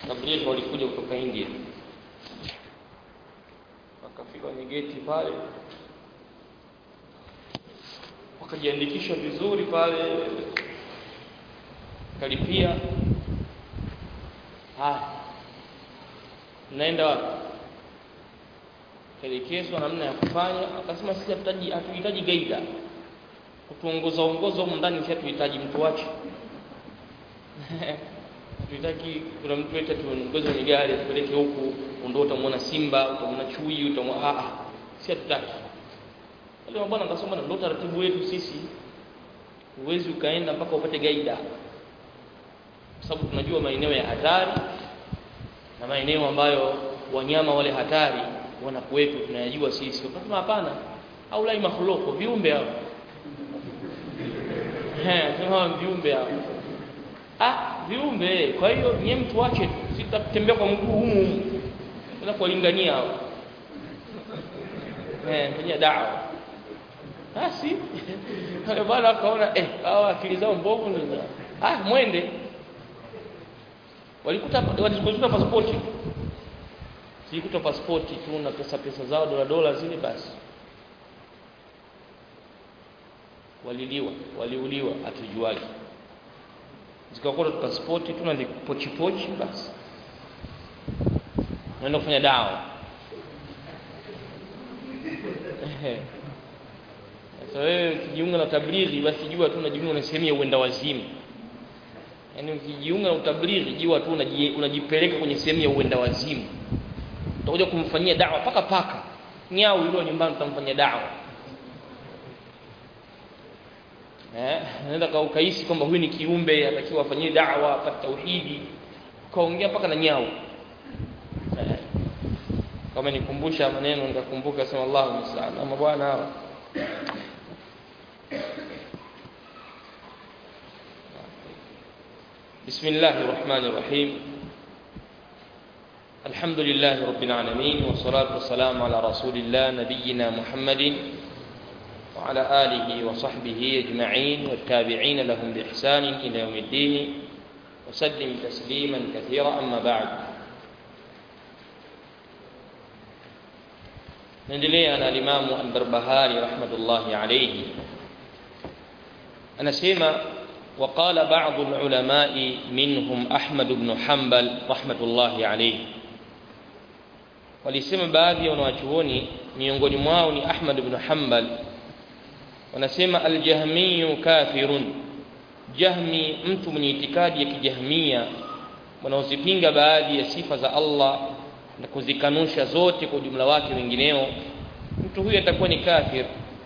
tablighi walikuja kutoka India wakafika kwenye geti pale wakajiandikisha vizuri pale kalipia haya naenda wapi elekezwa namna ya kufanya akasema sisi hatuhitaji hatuhitaji gaida kutuongoza ongoza huko ndani sisi hatuhitaji mtu wache hatuhitaji kuna mtu eti tuongoze kwenye gari tupeleke huku ndio utamwona simba utamwona chui utamwona a a sisi hatutaki wale bwana akasema ndio taratibu wetu sisi huwezi ukaenda mpaka upate gaida kwa sababu tunajua maeneo ya hatari na maeneo ambayo wanyama wale hatari wanakuwepo tunayajua sisi wakasema hapana au lai makhloko viumbe hao eh sema viumbe hao ah viumbe kwa hiyo nyie mtu wache tu sitatembea kwa mguu humu humu bila kuwalingania hao eh fanyia dawa basi wale bwana akaona eh hao akili zao mbovu nini ah mwende walikuta walikuta pasipoti silikuta pasipoti tu na pesa pesa zao dola dola zile basi waliliwa waliuliwa hatujuaji zikakuta pasipoti tu na pochi pochi basi naenda kufanya dawa sasa wewe ukijiunga na tablighi basi jua tu unajiunga na sehemu ya uenda wazimu yaani ukijiunga na utablighi jua tu unajipeleka kwenye sehemu ya uenda wazimu utakuja kumfanyia dawa paka paka nyau yule nyumbani utamfanyia dawa eh naenda kaukahisi kwamba huyu ni kiumbe atakiwa afanyie dawa apate tauhidi kaongea paka na nyau eh. kama nikumbusha maneno nikakumbuka sema Allahu musta'an ama bwana hawa بسم الله الرحمن الرحيم الحمد لله رب العالمين والصلاة والسلام على رسول الله نبينا محمد وعلى آله وصحبه أجمعين والتابعين لهم بإحسان إلى يوم الدين وسلم تسليما كثيرا أما بعد نندلي أنا الإمام البربهاري رحمة الله عليه أنا سيما وقال بعض العلماء منهم أحمد بن حنبل رحمة الله عليه walisema baadhi ya wanawachuoni miongoni mwao ni Ahmad ibn Hanbal wanasema aljahmiyu kafirun jahmi mtu mwenye itikadi ya kijahmia wanaozipinga baadhi ya sifa za Allah na kuzikanusha zote kwa ujumla wake wengineo mtu huyu atakuwa ni kafir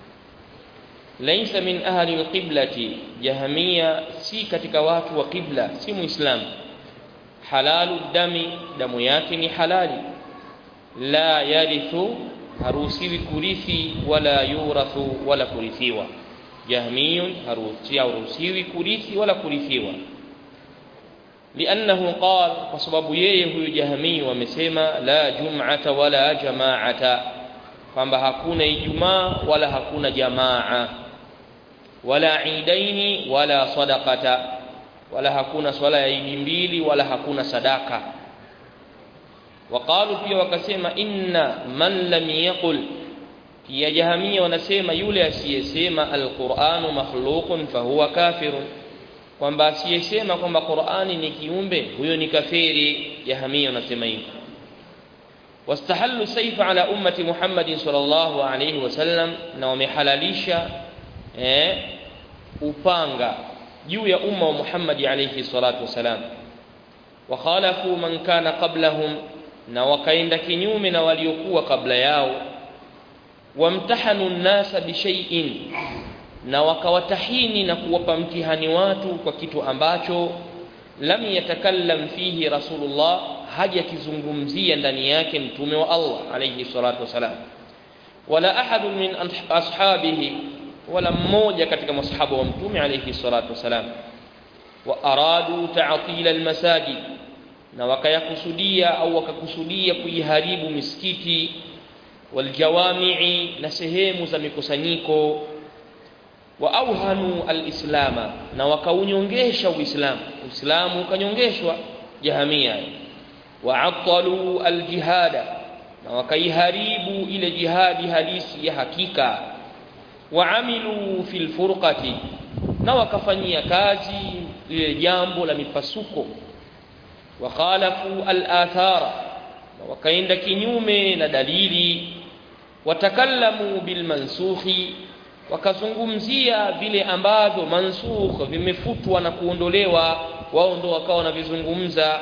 laisa min ahli alqiblati jahmia si katika watu wa qibla si muislamu halalu dami damu yake ni halali la yarithu haruhusiwi kurithi wala yurathu wala kurithiwa jahmiyun haruhusiwi kurithi wala kurithiwa liannahu qal kwa sababu yeye huyu jahmiyu amesema la jum'ata wala jamaata kwamba hakuna ijumaa wala hakuna jamaa wala idaini wala sadaqata wala hakuna swala ya idi mbili wala hakuna sadaka waqalu pia wakasema inna man lam yaqul pia jahamia wanasema yule asiyesema alquranu makhluqun fahuwa kafirun kwamba asiyesema kwamba qurani ni kiumbe huyo ni kafiri jahamia wanasema hivyo wastahallu saifa ala ummati muhammadin sallallahu alayhi wasallam na wamehalalisha eh, upanga juu ya umma wa muhammadi alayhi salatu wasalam wakhalafu man kana qablahum na wakaenda kinyume na waliokuwa kabla yao wamtahanu nnasa bishaiin na wakawatahini na kuwapa mtihani watu kwa kitu ambacho lam yatakallam fihi rasulullah hajakizungumzia ndani yake mtume wa Allah alayhi salatu wasalam wala ahadun min ashabihi wala mmoja katika masahaba wa mtume alayhi salatu wasalam wa aradu ta'tila almasajid na wakayakusudia au wakakusudia kuiharibu misikiti waljawamii na sehemu za mikusanyiko wa auhanu alislama na wakaunyongesha uislamu uislamu ukanyongeshwa jahamia waatalu aljihada na wakaiharibu ile jihadi halisi ya hakika waamilu fil furqati na wakafanyia kazi lile jambo la mipasuko wakhalafu al-athara na wakaenda kinyume na dalili watakallamu bil mansukhi wakazungumzia vile ambavyo mansukh vimefutwa na kuondolewa wao ndo wakawa wanavizungumza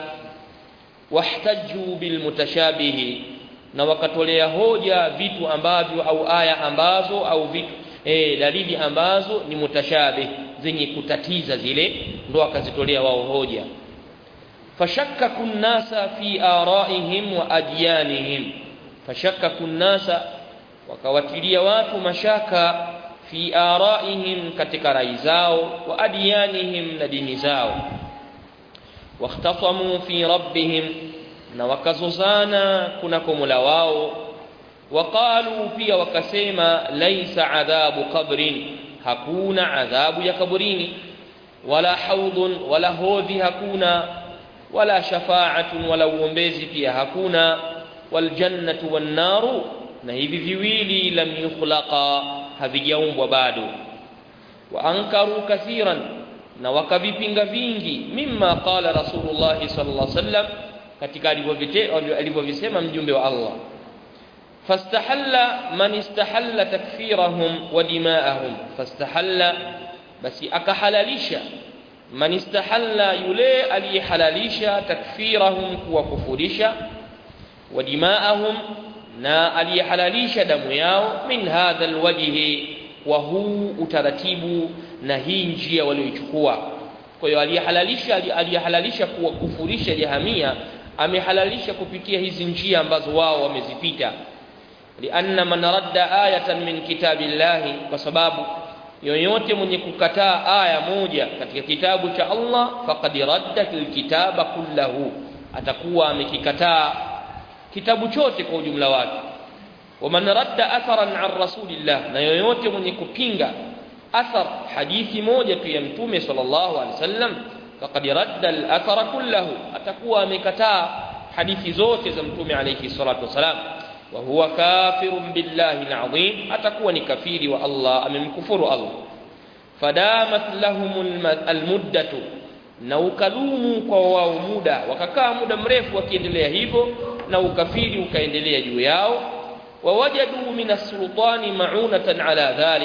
wahtaju bil mutashabihi na wakatolea hoja vitu ambavyo au aya ambazo au vitu e, dalili ambazo ni mutashabih zenye kutatiza zile ndo wakazitolea wao hoja fashakkaku nnasa fi araihim wa adyanihim fashakkaku nnasa wakawatilia watu mashaka fi araihim katika rai zao wa adyanihim na dini zao واختصموا في ربهم na wakazozana kunako Mola wao waqalu pia wakasema laisa adhabu qabrin hakuna adhabu ya kaburini wala haudun wala hodhi hakuna wala shafaatun wala uombezi pia hakuna waljannatu wannaru na hivi viwili lam yukhlaqa havijaumbwa bado wa ankaru kathiran na wakavipinga vingi mimma qala rasulullah sallallahu alaihi wasallam katika alivyovisema mjumbe wa Allah fastahalla man istahalla takfirahum wa dimaahum fastahalla basi akahalalisha man istahalla yule aliyehalalisha takfirahum kuwakufurisha wa dimaahum na aliyehalalisha damu yao min hadha alwajhi wa huu utaratibu na hii njia walioichukua kwa hiyo aliyehalalisha aliyehalalisha kuwakufurisha jahamia amehalalisha kupitia hizi njia ambazo wao wamezipita lianna man radda ayatan min kitabillahi kwa sababu yoyote mwenye kukataa aya moja katika kitabu cha Allah faqad radda alkitaba kullahu atakuwa amekikataa kitabu chote kwa ujumla wake waman radda atharan an rasulillah na yoyote mwenye kupinga athar hadithi moja tu ya mtume sallallahu alaihi wasallam faqad radda al-athara kullahu atakuwa amekataa hadithi zote za mtume alayhi salatu wasalam wa huwa kafirun billahi al-azim atakuwa ni kafiri wa Allah amemkufuru Allah fadamat lahum al-muddatu na ukadumu kwa wao muda wakakaa muda mrefu wakiendelea hivyo na ukafiri ukaendelea juu yao wawajadu min as-sultani ma'unatan ala dhalik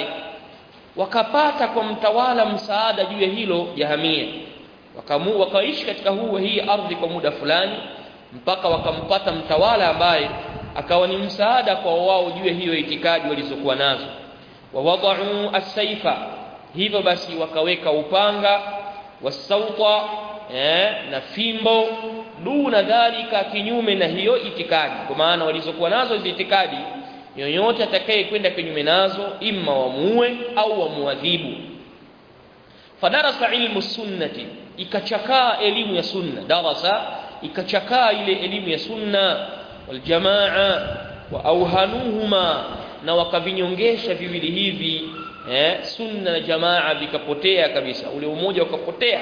wakapata kwa mtawala msaada juu ya hilo jahamia wakamu wakaishi katika huu hii ardhi kwa muda fulani mpaka wakampata mtawala ambaye akawa ni msaada kwa wao juu ya hiyo itikadi walizokuwa nazo wawadau as-saifa hivyo basi wakaweka upanga wasauta eh, na fimbo duna dhalika kinyume na hiyo itikadi kwa maana walizokuwa nazo hizo itikadi yoyote atakaye kwenda kinyume nazo imma wamuue au wamuadhibu fadarasa ilmu sunnati ikachakaa elimu ya sunna darasa ikachakaa ile elimu ya sunna waljamaa wa auhanuhuma na wakavinyongesha viwili hivi eh, sunna na jamaa vikapotea kabisa ule umoja ukapotea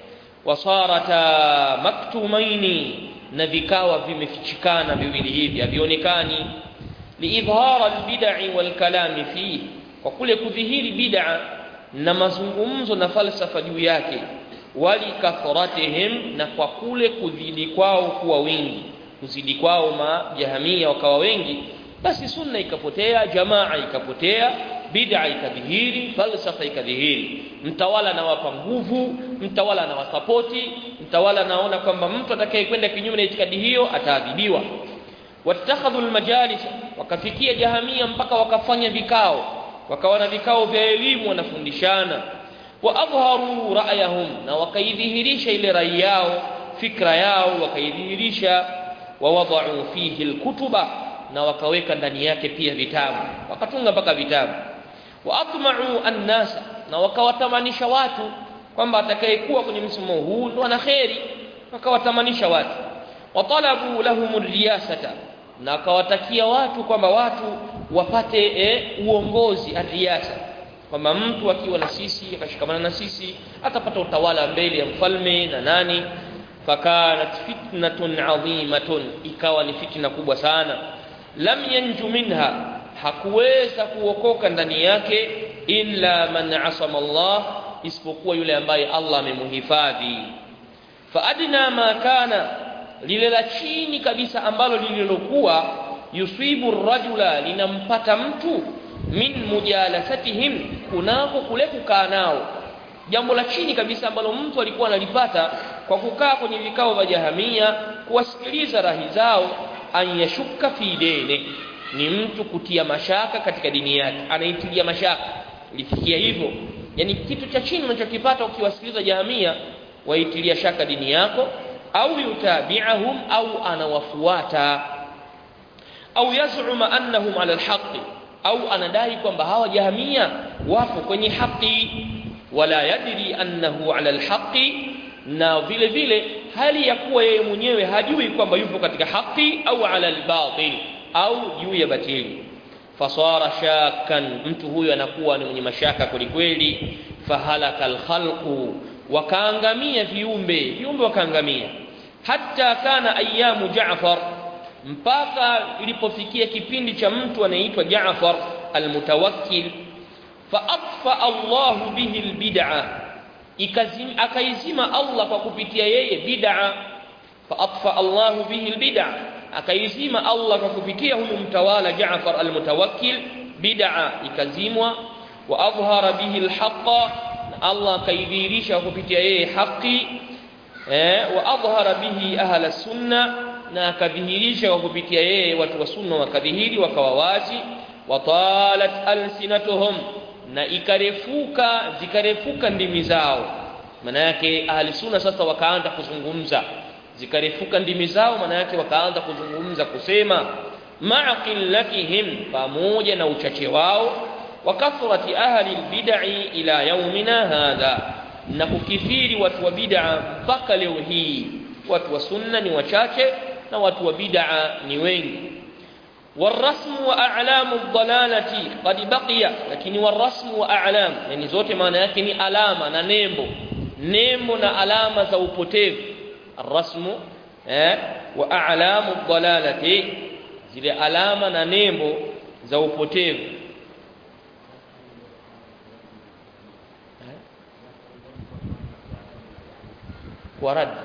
wasarata maktumaini na vikawa vimefichikana viwili hivi havionekani liidhara albid'i walkalami fihi kwa kule kudhihiri bid'a na mazungumzo na falsafa juu yake walikatharatihim na kwa kule kuzidi kwao kuwa wingi kuzidi kwao majahamia wakawa wengi basi sunna ikapotea jamaa ikapotea bid'a ikadhihiri falsafa ikadhihiri mtawala anawapa nguvu mtawala anawasapoti mtawala anaona kwamba mtu atakayekwenda kinyume na itikadi hiyo ataadhibiwa watakhadhu almajalis wakafikia jahamia mpaka wakafanya vikao wakawa na vikao vya elimu wanafundishana wa adharu ra'yahum na wakaidhihirisha ile rai yao fikra yao wakaidhihirisha wa wada'u fihi alkutuba na wakaweka ndani yake pia vitabu wakatunga mpaka vitabu wa atma'u an-nas na wakawatamanisha watu kwamba atakayekuwa kwenye msimamo huu ndo ana kheri wakawatamanisha watu watalabu lahum riyasata na akawatakia watu kwamba watu wapate e, uongozi arriyasa kwamba mtu akiwa na sisi akashikamana na sisi atapata utawala mbele ya mfalme na nani fakanat fitnatun adhimatun ikawa ni fitna kubwa sana lam yanju minha hakuweza kuokoka ndani yake illa man asama Allah isipokuwa yule ambaye Allah amemuhifadhi fa adna ma kana lile la chini kabisa ambalo lililokuwa yusibu rajula linampata mtu min mujalasatihim kunako kule kukaa nao jambo la chini kabisa ambalo mtu alikuwa analipata kwa kukaa kwenye vikao vya jahamia kuwasikiliza rahi zao an yashuka fi dini ni mtu kutia mashaka katika dini yake anaitilia mashaka ilifikia hivyo yani kitu cha chini unachokipata ukiwasikiliza jahamia waitilia shaka dini yako au yutabi'ahum au anawafuata au yaz'uma annahum ala alhaqi au anadai kwamba hawa jahamia wapo kwenye haki wala yadri annahu ala alhaqi na vile vile hali ya kuwa yeye mwenyewe hajui kwamba yupo katika haki au ala albatil au juu ya batili fasara shakkan mtu huyo anakuwa ni mwenye mashaka kwelikweli fahalaka alkhalqu wakaangamia viumbe viumbe wakaangamia hatta kana ayamu Jaafar mpaka ilipofikia kipindi cha mtu anaitwa Jaafar almutawakkil faatfa Allah bihi albid'a akaizima Allah kwa kupitia yeye bid'a faatfa Allah bihi albid'a akaizima Allah kwa kupitia huyu mtawala Jaafar almutawakkil bid'a ikazimwa wa adhhara bihi alhaqa Allah akaidhihirisha kupitia yeye haki eh wa adhhara bihi ahla sunna na akadhihirisha kwa kupitia yeye watu wa sunna wakadhihiri wakawa wazi wa talat alsinatuhum na ikarefuka zikarefuka ndimi zao maana yake ahli sunna sasa wakaanza kuzungumza zikarefuka ndimi zao maana yake wakaanza kuzungumza kusema ma'a qillatihim pamoja na uchache wao wa kathrati ahli albid'i ila yaumina hadha na kukithiri watu wa bid'a mpaka leo hii watu wa sunna ni wachache na watu wa bid'a ni wengi والرسم واعلام الضلاله قد بقي lakini والرسم واعلام yani zote maana yake ni alama na nembo nembo na alama za upotevu الرسم eh wa a'lamu dhalalati zile alama na nembo za upotevu kwa rad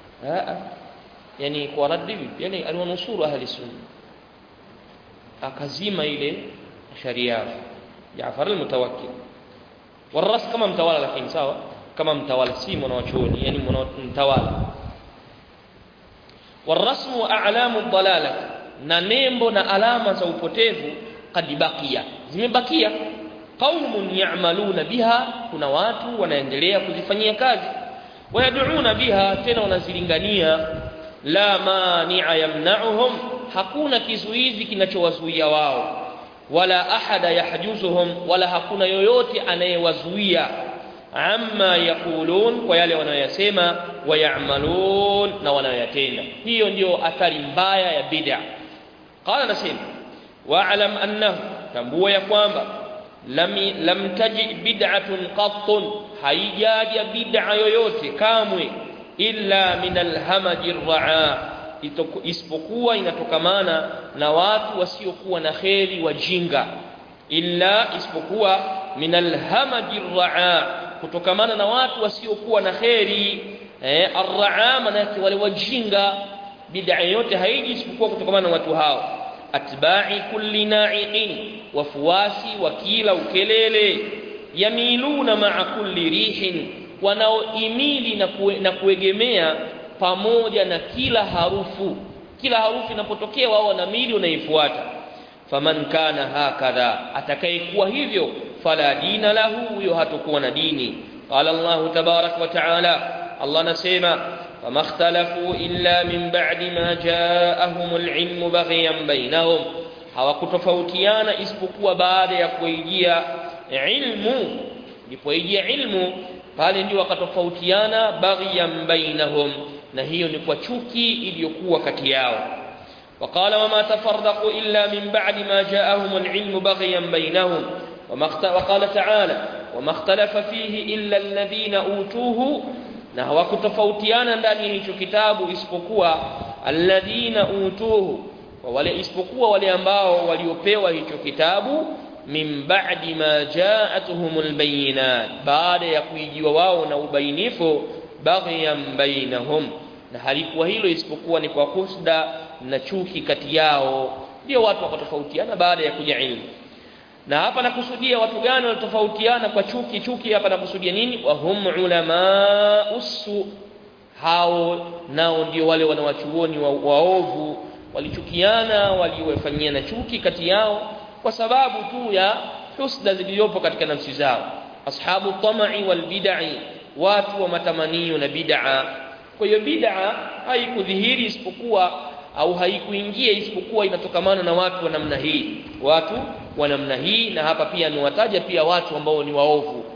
yani kwa rad vipi yani aliwanusuru ahli sunna akazima ile sharia Jaafar al-Mutawakkil waras kama mtawala lakini sawa kama mtawala si mwanachuoni yani mtawala والرسم واعلام الضلاله na nembo na alama za upotevu kad bakia zimebakia qaumun ya'maluna biha kuna watu wanaendelea kuzifanyia kazi wayad'una biha tena wanazilingania la mani'a yamna'uhum hakuna kizuizi kinachowazuia wao wala ahada yahjuzuhum wala hakuna yoyote anayewazuia amma yaqulun kwa yale wanayosema wayamalun na wanayoyatenda hiyo ndio athari mbaya ya bid'a qala nasema wa'lam annahu tambua ya kwamba lam lam taji bid'atun qattun haijaja bid'a yoyote kamwe illa min alhamaji raa isipokuwa inatokamana na watu wasiokuwa na kheri wajinga illa isipokuwa min alhamaji raa kutokamana na watu wasiokuwa na kheri eh arraa manake wale wajinga bid'a yote haiji isipokuwa kutokamana na watu hao atba'i kulli na'iqin wafuasi wa kila ukelele yamiluna ma'a kulli rihin wanaoimili na, kue, na kuegemea pamoja na kila harufu kila harufu inapotokea wao wanamili wanaifuata faman kana hakadha atakayekuwa hivyo fala dina lahu huyo hatakuwa na dini qala Allah tabarak wa taala Allah nasema fama ikhtalafu illa min ba'di ma ja'ahum al-ilm baghiyan bainahum hawakutofautiana isipokuwa baada ya kuijia ilmu ilipoijia ilmu pale ndio wakatofautiana baghiyan bainahum na hiyo ni kwa chuki iliyokuwa kati yao وقال وما تفرقوا إلا من بعد ما جاءهم العلم بغيا بينهم وقال تعالى وما اختلف فيه إلا الذين أوتوه na hawakutofautiana ndani ya hicho kitabu isipokuwa alladhina utuhu wa wale isipokuwa wale ambao waliopewa hicho kitabu min ba'di ma ja'atuhumul bayinat baada ya kuijiwa wao na ubainifu baghyan bainahum na halikuwa hilo isipokuwa ni kwa husda na chuki kati yao ndio watu wakatofautiana baada ya kuja ilmu na hapa nakusudia watu gani walitofautiana kwa chuki chuki hapa nakusudia nini wa hum ulama usu hao nao ndio wale wanawachuoni wa, waovu walichukiana waliofanyiana chuki kati yao kwa sababu tu ya husda zilizopo katika nafsi zao ashabu tamai wal bid'i watu wa matamanio na bid'a kwa hiyo bid'a haikudhihiri isipokuwa au haikuingia isipokuwa inatokamana na watu wa namna hii watu wa namna hii na hapa pia niwataja pia watu ambao ni waovu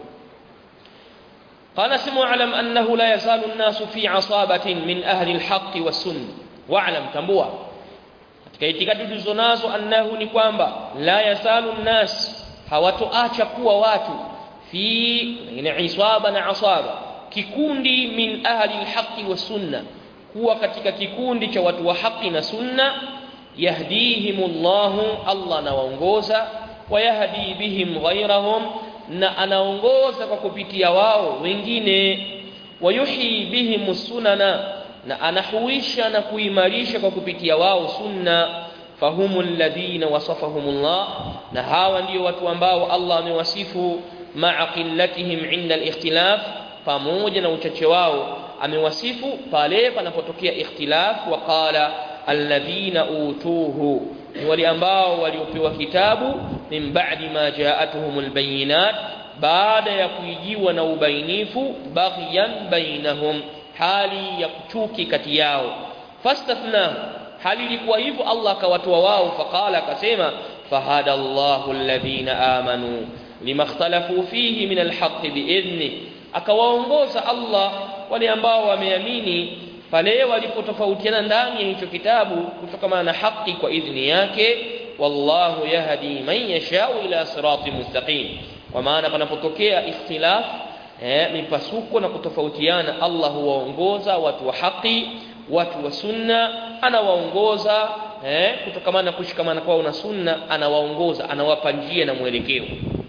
قال سمو اعلم انه لا يزال الناس في عصابه من اهل الحق والسنه واعلم tambua katika itikadi tulizonazo annahu ni kwamba la yasalu nnas hawatoacha kuwa watu fi ina isaba na asaba kikundi min ahli alhaqi wa sunna kuwa katika kikundi cha watu wa haki na sunna yahdihimullahu Allah anawaongoza wayahdi bihim ghayrahum na anaongoza kwa kupitia wao wengine wayuhi bihim sunana na anahuisha na kuimarisha kwa kupitia wao sunna fahumul ladhina wasafahumullah na hawa ndio watu ambao Allah amewasifu ma'a qillatihim 'inda al-ikhtilaf pamoja na uchache wao amewasifu pale panapotokea ikhtilaf wa qala alladhina utuhu ni wale ambao waliopewa kitabu min ba'di ma ja'atuhumul bayinat baada ya kuijiwa na ubainifu baghyan bainahum hali ya kuchuki kati yao fastathna hali ilikuwa hivyo Allah akawatoa wao faqala akasema fahada Allahu alladhina amanu lima ikhtalafu fihi min alhaq biidhni akawaongoza Allah wale ambao wameamini pale walipotofautiana ndani ya hicho kitabu kutokana na haki kwa idhni yake wallahu yahdi man yashau ila sirati mustaqim kwa maana panapotokea ikhtilaf eh, mipasuko na kutofautiana Allah huwaongoza watu wa haki watu wa sunna anawaongoza eh, kutokana na kushikamana kwao na sunna anawaongoza anawapa njia na mwelekeo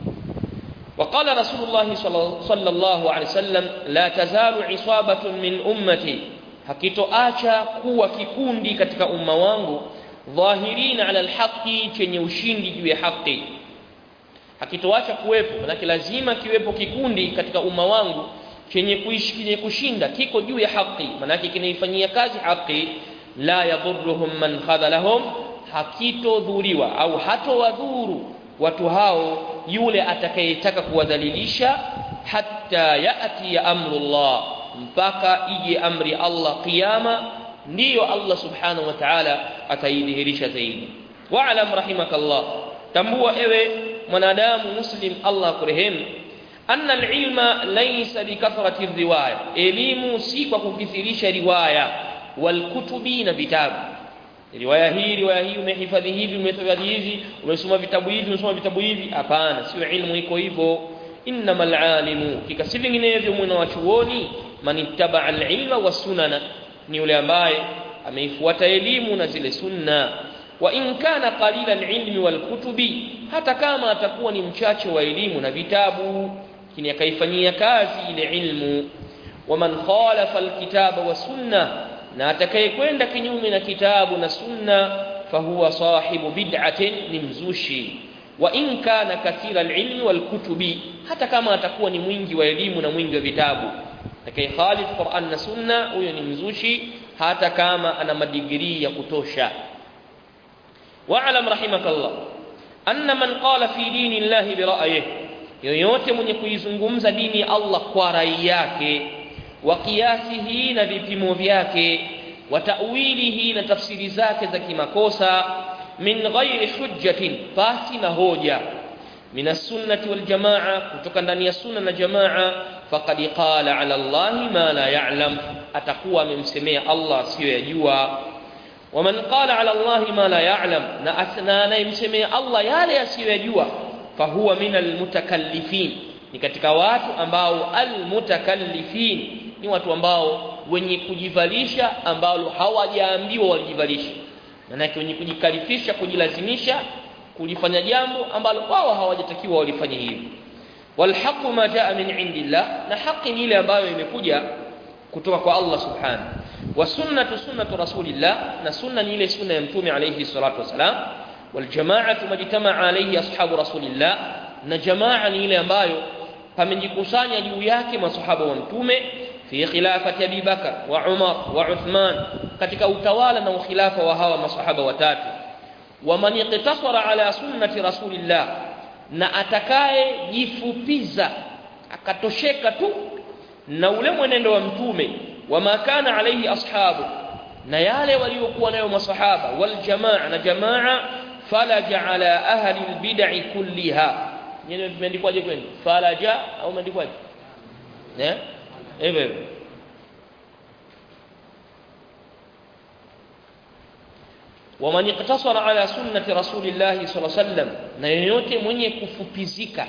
وقال رسول الله صلى الله عليه وسلم لا تزال عصابة من أمتي hakitoacha kuwa kikundi katika umma wangu dhahirina ala alhaqi chenye ushindi juu ya haki hakitoacha kuwepo manake lazima kiwepo kikundi katika umma wangu chenye kuishi chenye kushinda kiko juu ya haki manake kinaifanyia kazi haki la yadhurruhum man khadhalahum hakitodhuriwa au hatowadhuru watu hao yule atakayetaka kuwadhalilisha hatta yati ya amrullah mpaka ije amri Allah kiyama ndiyo Allah subhanahu wa ta'ala ataidhihirisha zaidi wa'lam rahimakallah tambua ewe mwanadamu muslim Allah kurehemu anna alilma laysa bikathrati riwaya elimu si kwa kukithirisha riwaya walkutubi na vitabu riwaya hii riwaya hii umehifadhi hivi umehifadhi hivi umesoma vitabu hivi umesoma vitabu hivi hapana sio ilmu iko hivyo innamal alimu kika si vinginevyo mwana wa chuoni man ittaba alilma wasunana ni yule ambaye ameifuata elimu na zile sunna wa in kana qalila alilmi walkutubi hata kama atakuwa ni mchache wa elimu na vitabu lakini akaifanyia kazi ile ilmu waman khalafa alkitaba wasunna na atakayekwenda kinyume na kitabu na sunna fahuwa sahibu bid'atin ni mzushi wa in kana kathira alilmi walkutubi hata kama atakuwa ni mwingi wa elimu na mwingi wa vitabu atakayekhalif Qur'an na sunna huyo ni mzushi hata kama ana madigrii ya kutosha wa'lam rahimakallah anna man qala fi dini llahi bi ra'yihi yoyote mwenye kuizungumza dini ya Allah kwa rai yake wa qiyasihi na vipimo vyake wa ta'wilihi na tafsiri zake za kimakosa min ghairi hujjatin pasi na hoja min as-sunnati wal jamaa kutoka ndani ya sunna na jamaa faqad qala ala Allah ma la ya'lam atakuwa amemsemea Allah asiyoyajua waman qala ala Allah ma la ya'lam na asna anayemsemea Allah yale asiyoyajua fahuwa min almutakallifin ni katika watu ambao almutakallifin ni watu ambao wenye kujivalisha ambalo hawajaambiwa walijivalisha manake wenye kujikalifisha kujilazimisha kulifanya jambo ambalo wao hawajatakiwa walifanye hivyo walhaqu ma jaa min indillah na haki ni ile ambayo imekuja kutoka kwa Allah subhanahu wa sunnatu sunnatu rasulillah na sunna ni ile sunna ya mtume alayhi salatu wasalam waljamaatu majtamaa alayhi ashabu rasulillah na jamaa ni ile ambayo pamejikusanya juu yake masahaba wa mtume fi khilafati Abi Bakar wa Umar wa Uthman katika utawala na ukhilafa wa hawa masahaba watatu wa man iqtasara ala sunnati rasulillah na atakaye jifupiza akatosheka tu na ule mwenendo wa mtume wa makana alayhi ashabu na yale waliokuwa nayo masahaba wal jamaa na jamaa falaja ala ahli albid'i kulliha nyenye imeandikwaje kwenu falaja au imeandikwaje eh hivyo hivyo waman iktasara ala sunnati rasulillahi sala sallam na yeyote mwenye kufupizika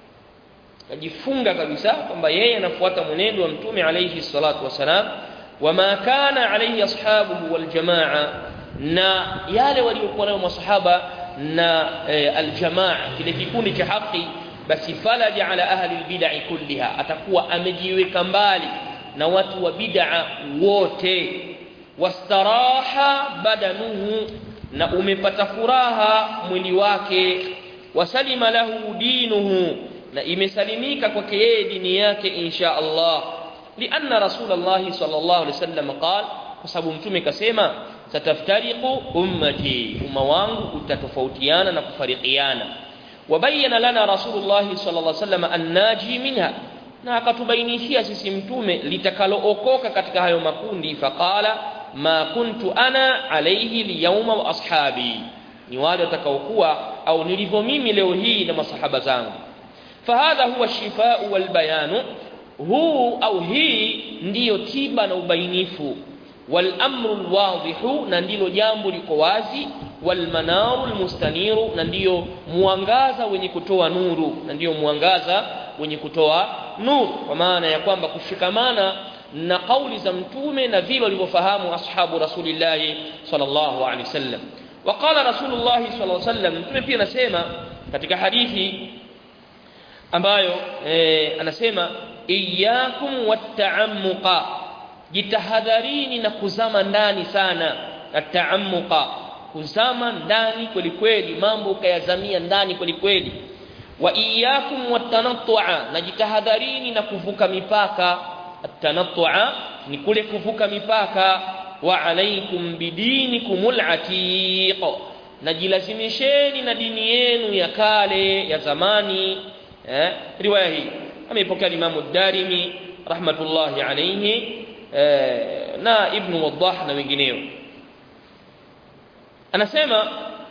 kajifunga kabisa kwamba yeye anafuata mwenendo wa mtume alayhi salatu wasalam wama kana alayhi ashabuhu waljamaa na yale waliokuwa nayo masahaba na e, aljamaa kile kikundi cha haki basi falaja ala ahli albid'i kulliha atakuwa amejiweka mbali na watu wa bid'a wote wastaraha badanuhu na umepata furaha mwili wake wasalima lahu dinuhu na imesalimika kwake yeye dini yake insha Allah lianna rasulullah sallallahu alaihi wasallam qala kwa sababu mtume kasema sataftariqu ummati umma wangu utatofautiana na kufarikiana wabayana lana rasulullah sallallahu alaihi wasallam annaji minha na akatubainishia sisi mtume litakalookoka katika hayo makundi faqala ma kuntu ana alayhi liyawma wa ashabi ni wale watakaokuwa au nilivyo mimi leo hii na masahaba zangu fahadha huwa shifau walbayanu huu au hii ndiyo tiba na ubainifu walamru lwadhihu na ndilo jambo liko wazi walmanaru lmustaniru na ndiyo mwangaza wenye kutoa nuru na ndiyo mwangaza wenye kutoa nuru kwa maana ya kwamba kushikamana na kauli za mtume na vile walivyofahamu ashabu rasulillahi sallallahu alaihi wasallam waqala rasulullahi sallallahu alaihi wasallam mtume pia anasema katika hadithi ambayo e, anasema iyyakum watta'ammuqa jitahadharini na kuzama ndani sana at'ammuqa kuzama ndani kweli kweli mambo ukayazamia ndani kweli kweli wa iyyakum watanattu'a na jitahadharini na kuvuka mipaka atanattu'a ni kule kuvuka mipaka wa alaikum bidinikumul atiq najilazimisheni na dini yenu ya kale ya zamani eh riwaya hii ameipokea Imam Darimi rahmatullahi alayhi eh, na Ibn Waddah na wengineo anasema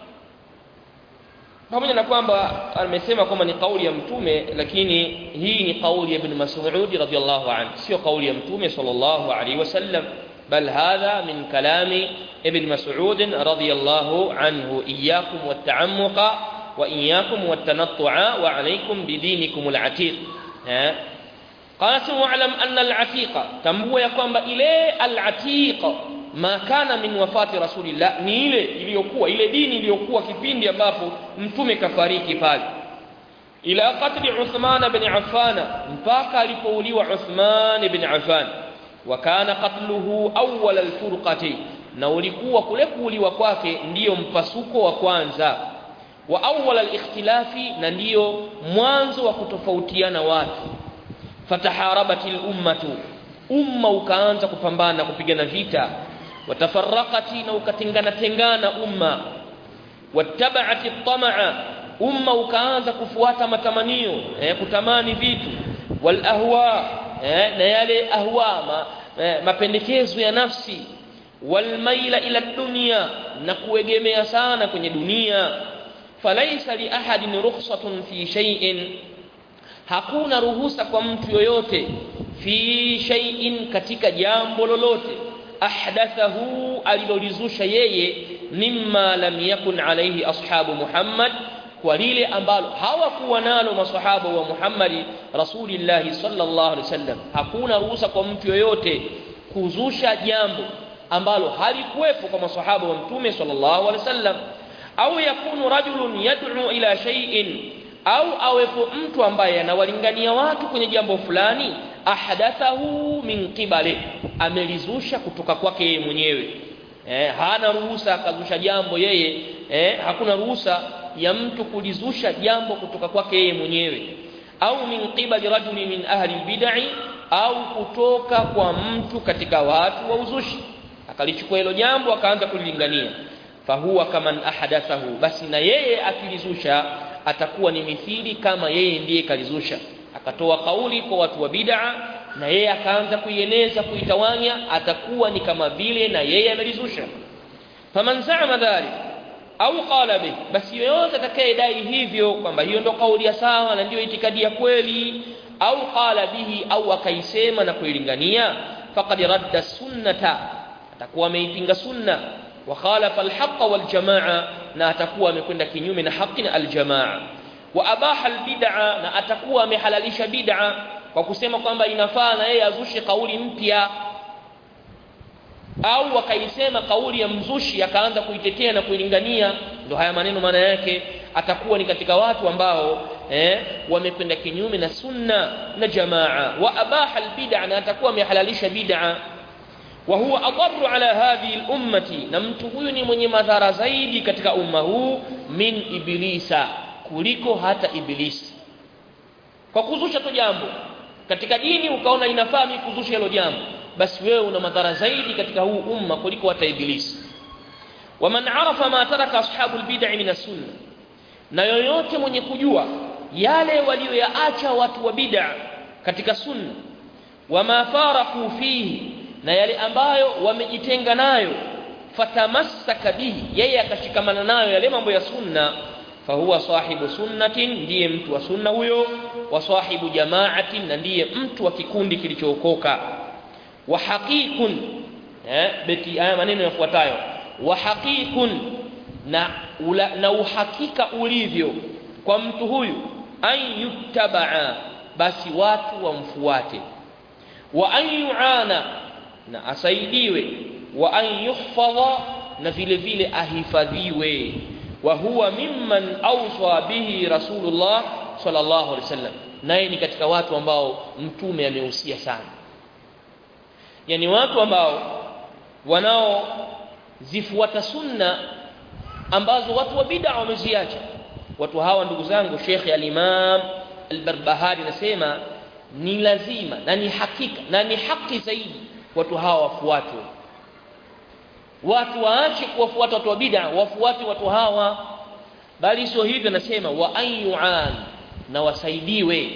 pamoja na kwamba amesema kwamba ni kauli ya mtume lakini hii ni kauli ya ibn Mas'ud radhiyallahu anhu sio kauli ya mtume sallallahu alaihi wasallam bal hadha min kalami ibn Mas'ud radhiyallahu anhu iyyakum wat-ta'ammuqa wa iyyakum wat-tanattu'a wa alaykum bidinikum al-atiq قال واعلم أن العتيق تنبوا ya kwamba ile al-atiq ma kana min wafati rasulillah ni ile iliyokuwa ile dini iliyokuwa kipindi ambapo mtume kafariki pale ila qatli Uthman ibn Affan mpaka alipouliwa Uthman ibn Affan wa kana qatluhu awwal alfurqati na ulikuwa kule kuuliwa kwake ndiyo mpasuko wa kwanza wa awwal alikhtilafi na ndiyo mwanzo wa kutofautiana watu fataharabatil ummatu umma ukaanza kupambana kupigana vita watafaraqati na ukatengana tengana umma wattaba'ati tamaa umma ukaanza kufuata matamanio eh, kutamani vitu wal ahwa eh, na yale ahwa ma, eh, mapendekezo ya nafsi wal maila ila dunya na kuegemea sana kwenye dunia falaisa li ahadin rukhsatun fi shay'in hakuna ruhusa kwa mtu yoyote fi shay'in katika jambo lolote ahdathahu alilolizusha yeye mimma lam yakun alayhi ashabu Muhammad kwa lile ambalo hawakuwa nalo masahaba wa Muhammad Rasulillah sallallahu alaihi wasallam hakuna ruhusa kwa mtu yoyote kuzusha jambo ambalo halikuwepo kwa masahaba wa mtume sallallahu alaihi wasallam au yakunu rajulun yad'u ila shay'in au awepo mtu ambaye anawalingania watu kwenye jambo fulani ahdathahu min qibali amelizusha kutoka kwake yeye mwenyewe eh, hana ruhusa akazusha jambo yeye eh, hakuna ruhusa ya mtu kulizusha jambo kutoka kwake yeye mwenyewe au min qibali rajuli min ahli bid'i au kutoka kwa mtu katika watu wa uzushi akalichukua hilo jambo akaanza kulilingania fahuwa kaman ahdathahu basi na yeye akilizusha atakuwa ni mithili kama yeye ndiye kalizusha akatoa kauli kwa watu wa bid'a na yeye akaanza kuieneza kuitawanya atakuwa ni kama vile na yeye amelizusha faman za'ama dhalik au qala bih basi yoyote atakayedai hivyo kwamba hiyo ndo kauli ya sawa na ndiyo itikadi ya kweli au qala bihi au akaisema na kuilingania faqad radda sunnata atakuwa ameipinga sunna wa khalafa alhaqa waljamaa na atakuwa amekwenda kinyume na haki na aljamaa wa abaha albid'a na atakuwa amehalalisha bid'a kwa kusema kwamba inafaa na yeye azushe kauli mpya au akaisema kauli ya mzushi akaanza kuitetea na kuilingania ndo haya maneno maana yake atakuwa ni katika watu ambao eh, wamekwenda kinyume na sunna na jamaa wa abaha albid'a na atakuwa amehalalisha bid'a wa huwa adarru ala hadhihi al-ummati na mtu huyu ni mwenye madhara zaidi katika umma huu min iblisa kuliko hata ibilisi kwa kuzusha tu jambo katika dini ukaona inafaa mimi kuzusha hilo jambo basi wewe una madhara zaidi katika huu umma kuliko hata ibilisi waman arafa ma taraka ashabu albid'i min as-sunna na yoyote mwenye kujua yale walioyaacha watu wa bid'a katika sunna wama faraku fihi na yale ambayo wamejitenga nayo fatamassaka bihi yeye akashikamana nayo yale mambo ya sunna fahuwa sahibu sunnatin ndiye mtu wa sunna huyo wa sahibu jamaatin na ndiye mtu wa kikundi kilichookoka wa haqiqun eh beti haya maneno yafuatayo wa haqiqun na ula, na uhakika ulivyo kwa mtu huyu an yuttabaa basi watu wamfuate wa an yuana na asaidiwe wa an yuhfadha na vile vile ahifadhiwe wa huwa mimman awsa bihi rasulullah sallallahu alaihi wasallam naye ni katika watu ambao mtume amehusia sana yani watu ambao wanaozifuata sunna ambazo watu wa bid'a wameziacha watu hawa ndugu zangu Sheikh al-Imam al-Barbahari nasema ni lazima na ni hakika na ni haki zaidi watu hawa wafuatwe watu waache kuwafuata watu wa bid'a wafuate watu hawa bali sio hivyo nasema wa ayuan na wasaidiwe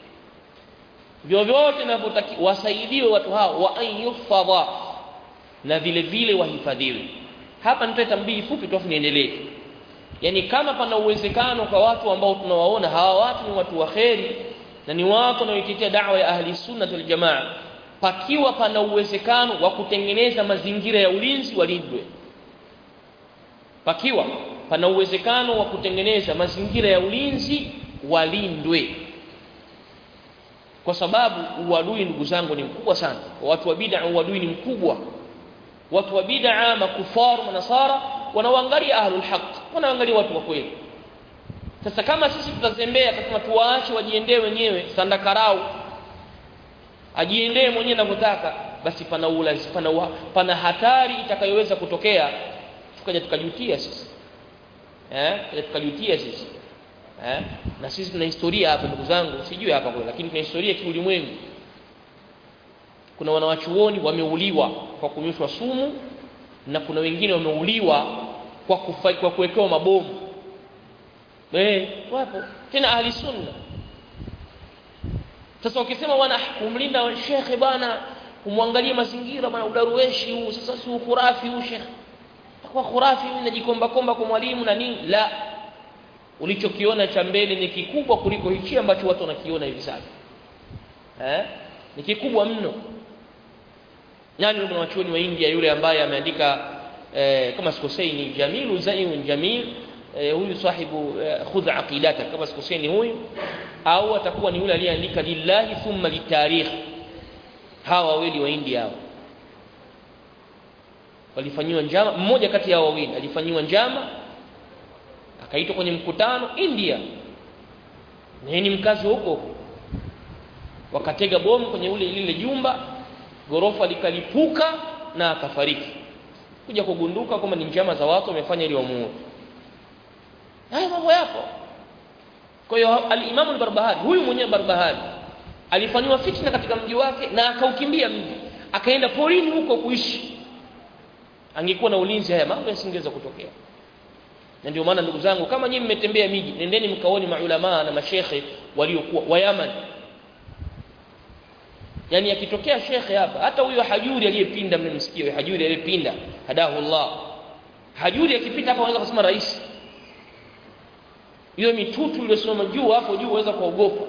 vyovyote vinavyotaki wasaidiwe watu hawa wa ayufadha na vile vile wahifadhiwe hapa nitoe tambii fupi tu niendelee yani kama pana uwezekano kwa watu ambao tunawaona hawa watu ni watu wa kheri na ni watu wanaoitetea da'wa ya ahli sunna wal jamaa pakiwa pana uwezekano wa kutengeneza mazingira ya ulinzi walindwe pakiwa pana uwezekano wa kutengeneza mazingira ya ulinzi walindwe kwa sababu uadui ndugu zangu ni mkubwa sana watu wa bid'a uadui ni mkubwa watu wa bid'a makufaru manasara wanaoangalia ahlul haq wanaangalia watu wa kweli sasa kama sisi tutazembea kama tuwaache wajiendee wenyewe sandakarau ajiendee mwenyewe anavyotaka basi pana ulazi pana, uha, pana hatari itakayoweza kutokea tukaja tukajutia sisi eh tukaja tukajutia sisi eh na sisi tuna historia hapa ndugu zangu sijui hapa kwa lakini tuna historia kiulimwengu kuna wanawachuoni wameuliwa kwa kunyweshwa sumu na kuna wengine wameuliwa kwa kufa, kwa kuwekewa mabomu eh wapo tena ahli sunna sasa ukisema bwana kumlinda shekhe bwana kumwangalia mazingira bwana udarueshi huu sasa si khurafi huu shekhe kwa khurafi huyu najikomba komba kwa mwalimu na nini la ulichokiona cha mbele ni kikubwa kuliko hichi ambacho watu wanakiona hivi sasa eh ni kikubwa mno nani yule mwanachuoni wa India yule ambaye ameandika eh, kama sikosei ni Jamilu Zain Jamil eh, huyu sahibu eh, khudh aqidata kama sikuseni huyu au atakuwa ni yule aliyeandika lillahi thumma litarikh hawa wawili wa India hao walifanyiwa njama mmoja kati ya wawili alifanyiwa njama akaitwa kwenye mkutano India na yeye ni mkazi huko wakatega bomu kwenye ule lile jumba gorofa likalipuka na akafariki kuja kugunduka kwamba ni njama za watu wamefanya ili wamuue haya mambo yapo kwa hiyo al-Imam al-Barbahari huyu mwenyewe Barbahari alifanywa fitna katika mji wake na akaukimbia mji akaenda porini huko kuishi angekuwa na ulinzi haya mambo yasingeweza kutokea na ndio maana ndugu zangu kama nyinyi mmetembea miji nendeni mkaoni maulama na mashekhe waliokuwa wa Yaman yani akitokea shekhe hapa hata huyo hajuri aliyepinda mmemsikia huyo hajuri aliyepinda hadahu Allah hajuri akipita hapa anaweza kusema rais hiyo mitutu iliyosimama juu hapo juu waweza kuogopa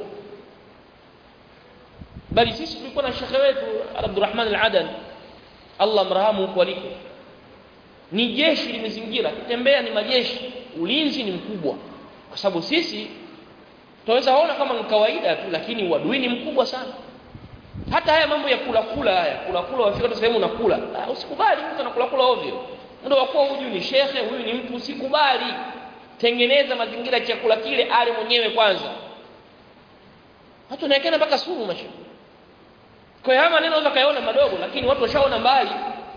bali sisi tulikuwa na shekhe wetu Abdurrahman al-Adan Allah mrahamu huko aliko ni jeshi limezingira kutembea ni majeshi ulinzi ni mkubwa kwa sababu sisi tunaweza ona kama ni kawaida tu lakini uadui ni mkubwa sana hata haya mambo ya kula kula haya kula kula wafika tu sehemu unakula ah, usikubali mtu anakula kula ovyo ndio wakuwa huyu ni shekhe huyu ni mtu usikubali tengeneza mazingira ya chakula kile ale mwenyewe kwanza watu wanaekana mpaka sumu mashe kwa hiyo haya maneno unaweza kayaona madogo lakini watu washaona mbali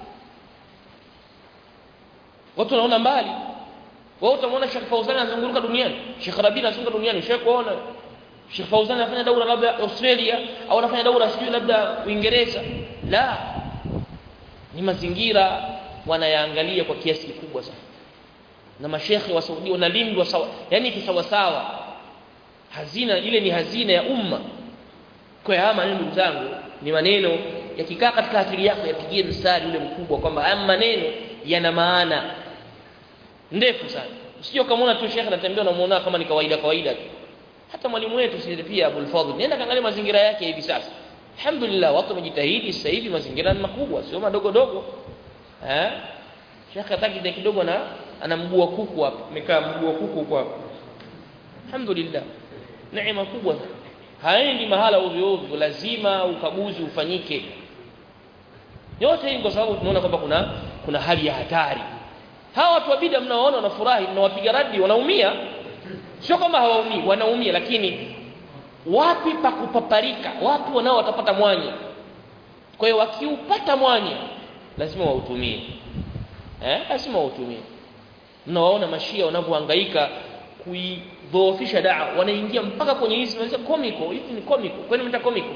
watu wanaona mbali wao utamwona Sheikh Fauzan anazunguka duniani Sheikh Rabi anazunguka duniani Sheikh kuona Sheikh Fauzan anafanya daura labda Australia au anafanya daura sijui labda Uingereza la ni mazingira wanayaangalia kwa kiasi kikubwa sana na mashekhe wa Saudi wanalindwa sawa yani kisawa sawa hazina ile ni hazina ya umma kwa hiyo haya maneno ndugu zangu ni maneno yakikaa katika akili yako yapigie mstari ule mkubwa kwamba haya maneno yana maana ndefu sana usije ukamwona tu shekhe anatembea unamuona kama ni kawaida kawaida tu hata mwalimu wetu sisi pia Abul Fadhl nenda kaangalia mazingira yake hivi sasa alhamdulillah watu wamejitahidi sasa hivi mazingira ni makubwa sio madogo dogo eh shekhe hataki kidogo na ana mguu wa kuku hapa amekaa mguu wa kuku kwa alhamdulillah neema kubwa haendi mahala ovyo ovyo lazima ukaguzi ufanyike yote hii kwa sababu tunaona kwamba kuna kuna hali ya hatari hawa watu wa bid'a mnaoona wanafurahi mnawapiga radi wanaumia sio kama hawaumii wanaumia lakini wapi pa kupaparika watu wanao watapata mwanya kwa hiyo wakiupata mwanya lazima wautumie eh lazima wautumie mnawaona mashia wanavyohangaika kuidhoofisha daa wanaingia mpaka kwenye hizi wanasema comical hivi ni comical kwani mta comical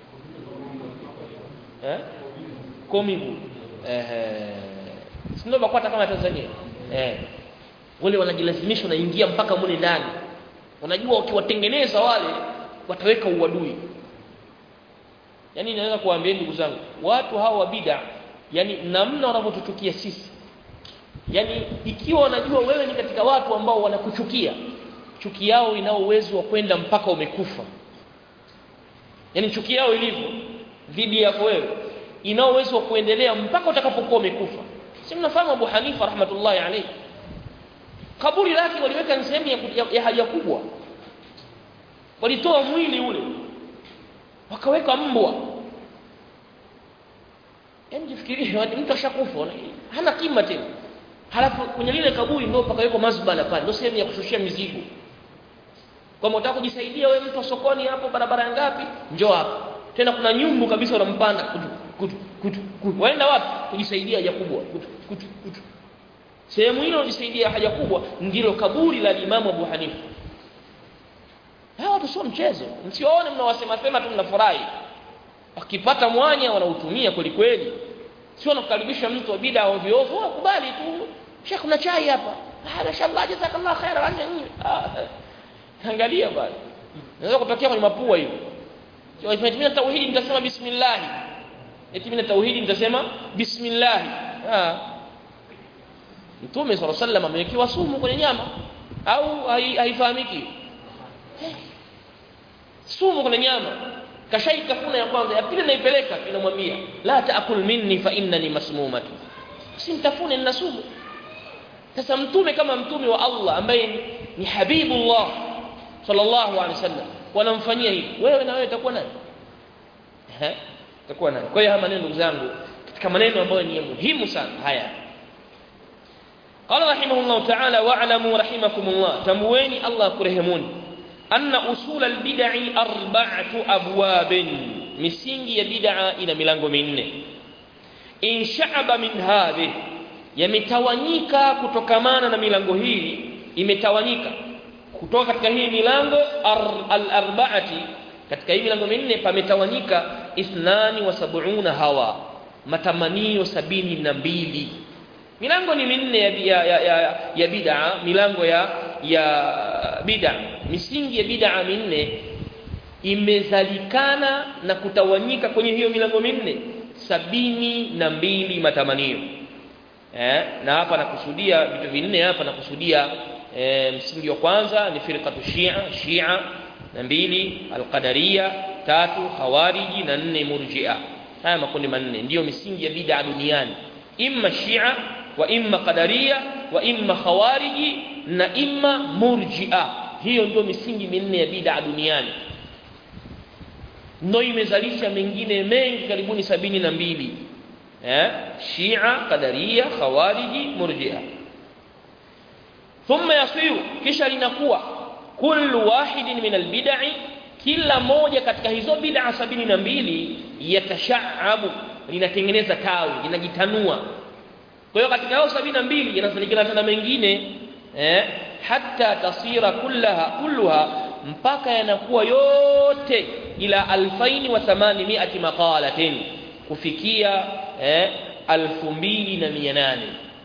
eh comical eh sio bakwata kama Tanzania eh wale wanajilazimisha wanaingia mpaka mule ndani wanajua ukiwatengeneza wale wataweka uadui yani naweza kuambia ndugu zangu watu hawa wa bid'a yani namna wanavyotuchukia sisi yani ikiwa wanajua wewe ni katika watu ambao wanakuchukia chuki yao ina uwezo wa kwenda mpaka umekufa yani chuki yao ilivyo dhidi yako wewe ina uwezo wa kuendelea mpaka utakapokuwa umekufa si mnafahamu Abu Hanifa rahmatullahi alayhi kaburi lake waliweka ni sehemu ya, ya, ya haja kubwa walitoa mwili ule wakaweka mbwa yaani jifikirie mtu ashakufa hana kima tena halafu kwenye lile kaburi ndio pakawekwa mazbala pale ndio sehemu ya kushushia mizigo kama unataka kujisaidia wewe mtu sokoni hapo barabara ngapi njoo hapa tena kuna nyumbu kabisa unampanda kutu kutu kutu, kutu. waenda wapi kujisaidia haja kubwa kutu kutu kutu sehemu hilo kujisaidia haja kubwa ndilo kaburi la Imam Abu Hanifa hawa watu sio mchezo msiwaone mnawasema sema tu mnafurahi wakipata mwanya wanautumia kweli kweli sio nakukaribisha mtu wa bid'a ovyo ovyo kubali tu Sheikh una chai hapa ah mashallah jazakallah khaira angalia bwana naweza kutokea kwenye mapua hiyo sio ifatimia tauhidi nitasema bismillah eti mimi tauhidi nitasema bismillah ah Mtume صلى الله عليه وسلم amewekewa sumu kwenye nyama au haifahamiki sumu kwenye nyama kashaikafuna ya kwanza ya pili naipeleka inamwambia la taakul minni fa innani masmumatu simtafune nina sumu sasa mtume kama mtume wa Allah ambaye ni, ni habibullah sallallahu alaihi wasallam wanamfanyia hivi wewe na wewe utakuwa nani eh utakuwa nani kwa hiyo haya maneno ndugu zangu katika maneno ambayo ni muhimu sana haya قال رحمه الله تعالى واعلموا رحمكم الله تمويني الله كرهمون أن أصول البدع أربعة أبواب misingi ya bid'a ina milango minne insha'aba min hadhi yametawanyika kutokamana na milango hii imetawanyika kutoka katika hii milango al-arba'ati katika hii milango minne pametawanyika ithnani wa sab'una hawa matamanio sabini na mbili milango ni minne ya, ya, ya, ya, ya bid'a milango ya ya bid'a misingi ya bid'a minne imezalikana na kutawanyika kwenye hiyo milango minne sabini na mbili matamanio eh, na hapa nakusudia vitu vinne hapa nakusudia eh, msingi wa kwanza ni firqatu shia shia na mbili alqadaria tatu khawariji na nne murjia haya makundi manne ndiyo misingi ya bid'a duniani imma shia wa imma qadaria wa imma khawariji na imma murjia hiyo ndio misingi minne ya bid'a duniani ndio imezalisha mengine mengi karibuni sabini na mbili eh shia qadaria khawariji murjia thumma yasiru kisha linakuwa kullu wahidin min albid'i kila moja katika hizo bid'a sabini na mbili yatashaabu linatengeneza tawi linajitanua kwa hiyo katika hao sabini na mbili yanasalikana tena mengine eh hatta tasira kullaha kulluha mpaka yanakuwa yote ila alfaini wa thamanimiati maqalatin kufikia eh, alfu mbili na mia nane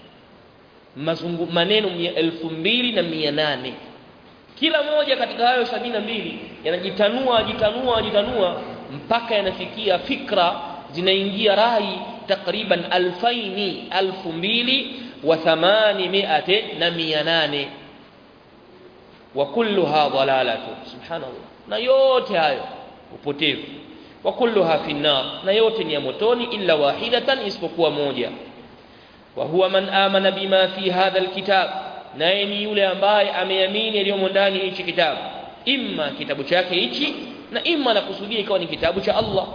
mazungu maneno elfu mbili na mia nane kila moja katika hayo sabini na mbili yanajitanua jitanua jitanua mpaka yanafikia fikra zinaingia rai takriban alfaini alfu mbili wa thamanimiate na mia nane wa kulluha dhalalatu subhanallah na yote hayo upotevu wa kulluha fi nar na yote ni ya motoni illa wahidatan isipokuwa moja wa huwa man amana bima fi hadha alkitab naye ni yule ambaye ameamini yaliyomo ndani hichi kitabu imma kitabu chake hichi na imma nakusudia ikawa ni kitabu cha Allah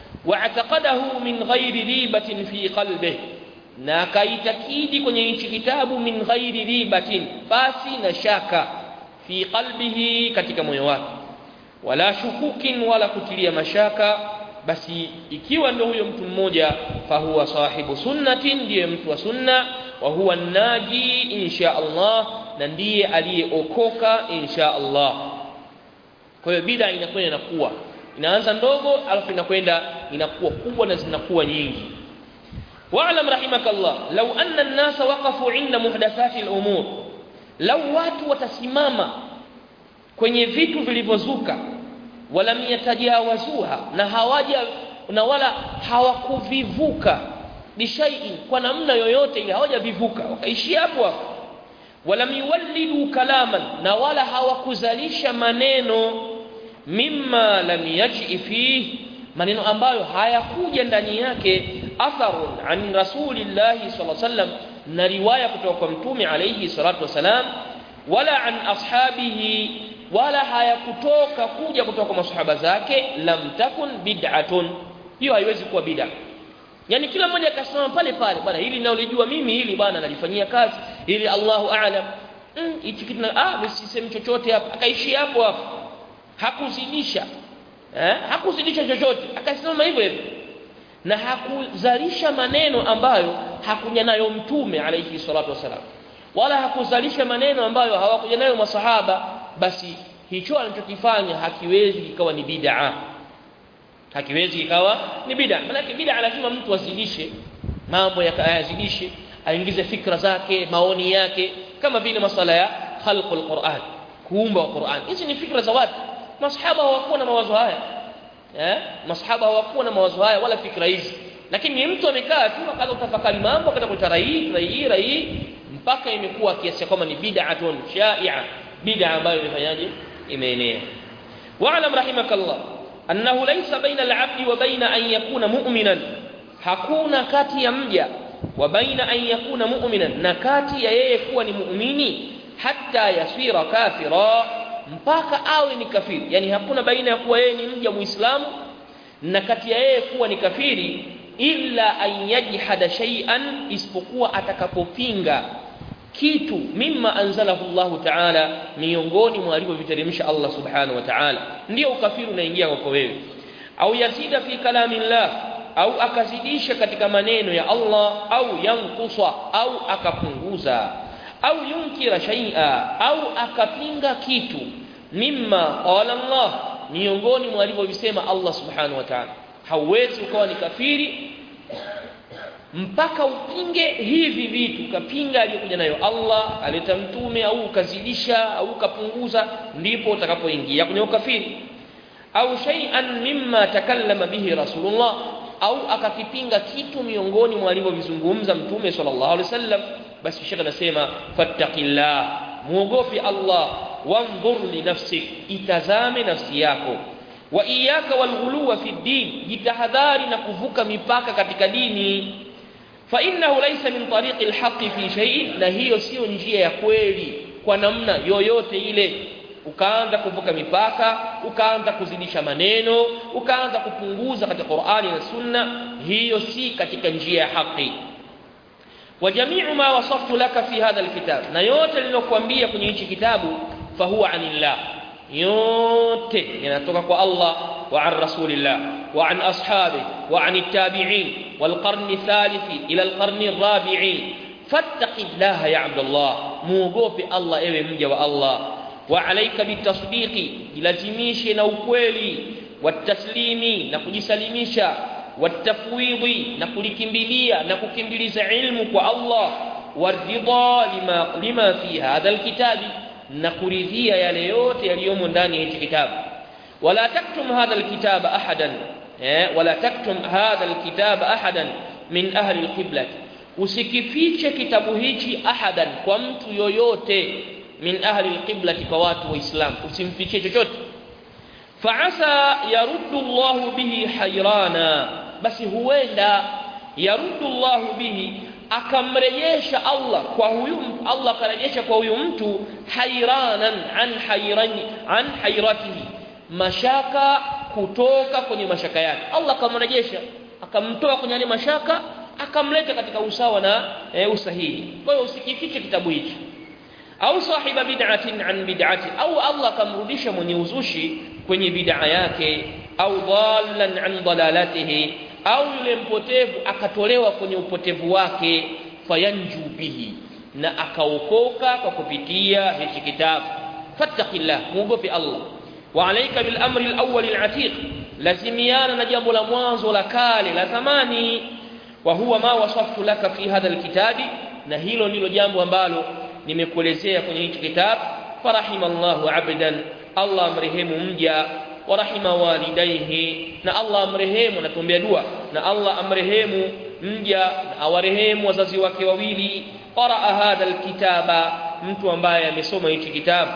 واعتقده من غير ريبة في قلبه na akaitakidi kwenye hichi kitabu min ghairi ribatin basi na shaka fi qalbihi katika moyo wake wala shukukin wala kutilia mashaka basi ikiwa ndio huyo mtu mmoja fahuwa sahibu sunnatin ndiye mtu wa sunna wa huwa naji insha Allah na ndiye aliyeokoka insha Allah kwa hiyo bid'a inakwenda inakuwa inaanza ndogo alafu inakwenda inakuwa kubwa na zinakuwa nyingi wa'lam rahimakallah law anna an-nasa waqafu 'inda muhdathati al-umur law watu watasimama kwenye vitu vilivyozuka walam yatajawazuha na hawaja na wala hawakuvivuka bishaiin kwa namna yoyote ile hawajavivuka wakaishia hapo hapo walam yuwallidu kalaman na wala hawakuzalisha maneno mimma lam yaji fihi maneno ambayo hayakuja ndani yake atharun an rasulillahi sallallahu alaihi wasallam na riwaya kutoka kwa mtume alayhi salatu wasalam wala an ashabihi wala hayakutoka kuja kutoka kwa masahaba zake lam takun bid'atun hiyo haiwezi kuwa bid'a yani kila mmoja akasema pale pale bwana hili naolijua mimi hili bwana nalifanyia kazi hili Allahu a'lam hichi mm, kitu ah msisemi chochote hapa akaishia hapo hapo hakuzidisha eh hakuzidisha chochote akasimama hivyo hivyo na hakuzalisha maneno ambayo hakuja nayo mtume alayhi salatu wasalam wala hakuzalisha maneno ambayo hawakuja nayo masahaba basi hicho anachokifanya hakiwezi kikawa ni bid'a hakiwezi kikawa ni bid'a maana bid'a lazima mtu azidishe mambo yakayazidishe aingize fikra zake maoni yake kama vile masala ya khalqul Qur'an kuumba wa Qur'an hizi ni fikra za watu masahaba hawakuwa na mawazo haya eh masahaba hawakuwa na mawazo haya wala fikra hizi lakini ni mtu amekaa tu akaanza kutafakari mambo akaanza kuleta rai rai rai mpaka imekuwa kiasi kwamba ni bid'atun shai'a bid'a ambayo imefanyaje imeenea wa'lam rahimakallah annahu laysa baina al-'abdi wa baina an yakuna mu'minan hakuna kati ya mja wa baina an yakuna mu'minan na kati ya yeye kuwa ni muumini hatta yasira kafira mpaka awe ni kafiri yani hakuna baina ya kuwa yeye ni mja muislamu na kati ya yeye kuwa ni kafiri illa an yajhada shay'an isipokuwa atakapopinga kitu mimma anzalahu Allah ta'ala miongoni mwa alivyoviteremsha Allah subhanahu wa ta'ala ndio ukafiri unaingia kwako wewe au yazida fi kalami Allah au akazidisha katika maneno ya Allah au yankusa au akapunguza au yunkira shay'a au akapinga kitu mimma qala Allah miongoni mwa alivyovisema Allah subhanahu wa ta'ala hauwezi ukawa ni kafiri mpaka upinge hivi vitu ukapinga aliyokuja nayo Allah aleta mtume au ukazidisha au ukapunguza ndipo utakapoingia kwenye ukafiri au shay'an mimma takallama bihi rasulullah au akakipinga kitu miongoni mwa alivyovizungumza mtume sallallahu alaihi wasallam basi shekhe anasema fattaqillah muogope Allah wanzur li nafsik itazame nafsi yako wa iyaka walghuluwa fi din jitahadhari na kuvuka mipaka katika dini fa innahu laysa min tariqi alhaqi fi shay'in na hiyo sio njia ya kweli kwa namna yoyote ile ukaanza kuvuka mipaka ukaanza kuzidisha maneno ukaanza kupunguza katika Qur'ani na Sunna hiyo si katika njia ya haki wa jami'u ma wasaftu laka fi hadha alkitab na yote niliyokuambia kwenye hichi kitabu fahuwa anillah yote yanatoka kwa Allah wa an rasulillah wa an ashabi wa an التابعين والقرن الثالث إلى القرن الرابع فاتق الله يا عبد الله موغوبي الله ewe mja wa Allah وعليك بالتصديق jilazimishe na ukweli wataslimi na kujisalimisha watafwidhi na kulikimbilia na kukimbiliza ilmu kwa Allah waridha lima, lima fi hadha alkitabi na kuridhia yale yote yaliyomo ndani ya hichi kitabu wala taktum hadha alkitaba ahadan eh, wala taktum hadha alkitaba ahadan min ahli alqibla usikifiche kitabu hichi ahadan kwa mtu yoyote min ahli alqiblati kwa watu waislam usimfichie chochote faasa yaruddu Allah bihi hayrana basi huenda yaruddu Allah bihi akamrejesha Allah kwa huyu Allah akarejesha kwa huyu mtu hayranan an hayrani an hayratihi mashaka kutoka kwenye mashaka yake Allah akamrejesha akamtoa kwenye yale mashaka akamleta katika usawa na e, usahihi kwa hiyo usikifiche kitabu hichi au sahiba bid'atin an bid'ati au Allah akamrudisha mwenye uzushi kwenye bid'a yake au dhallan an dalalatihi au yule mpotevu akatolewa kwenye upotevu wake fayanju bihi na akaokoka kwa kupitia hichi kitabu fattaqillah muogope Allah wa alayka bil amri al awwal al atiq lazimiana na jambo la mwanzo la kale la zamani wa huwa ma wasaftu laka fi hadha al kitabi na hilo ndilo jambo ambalo nimekuelezea kwenye hichi kitabu farahimallahu abdan Allah amrehemu mja warahima walidaihi na Allah amrehemu natuombea dua na Allah amrehemu mja na awarehemu wazazi wake wawili qaraa hadha alkitaba mtu ambaye amesoma hichi kitabu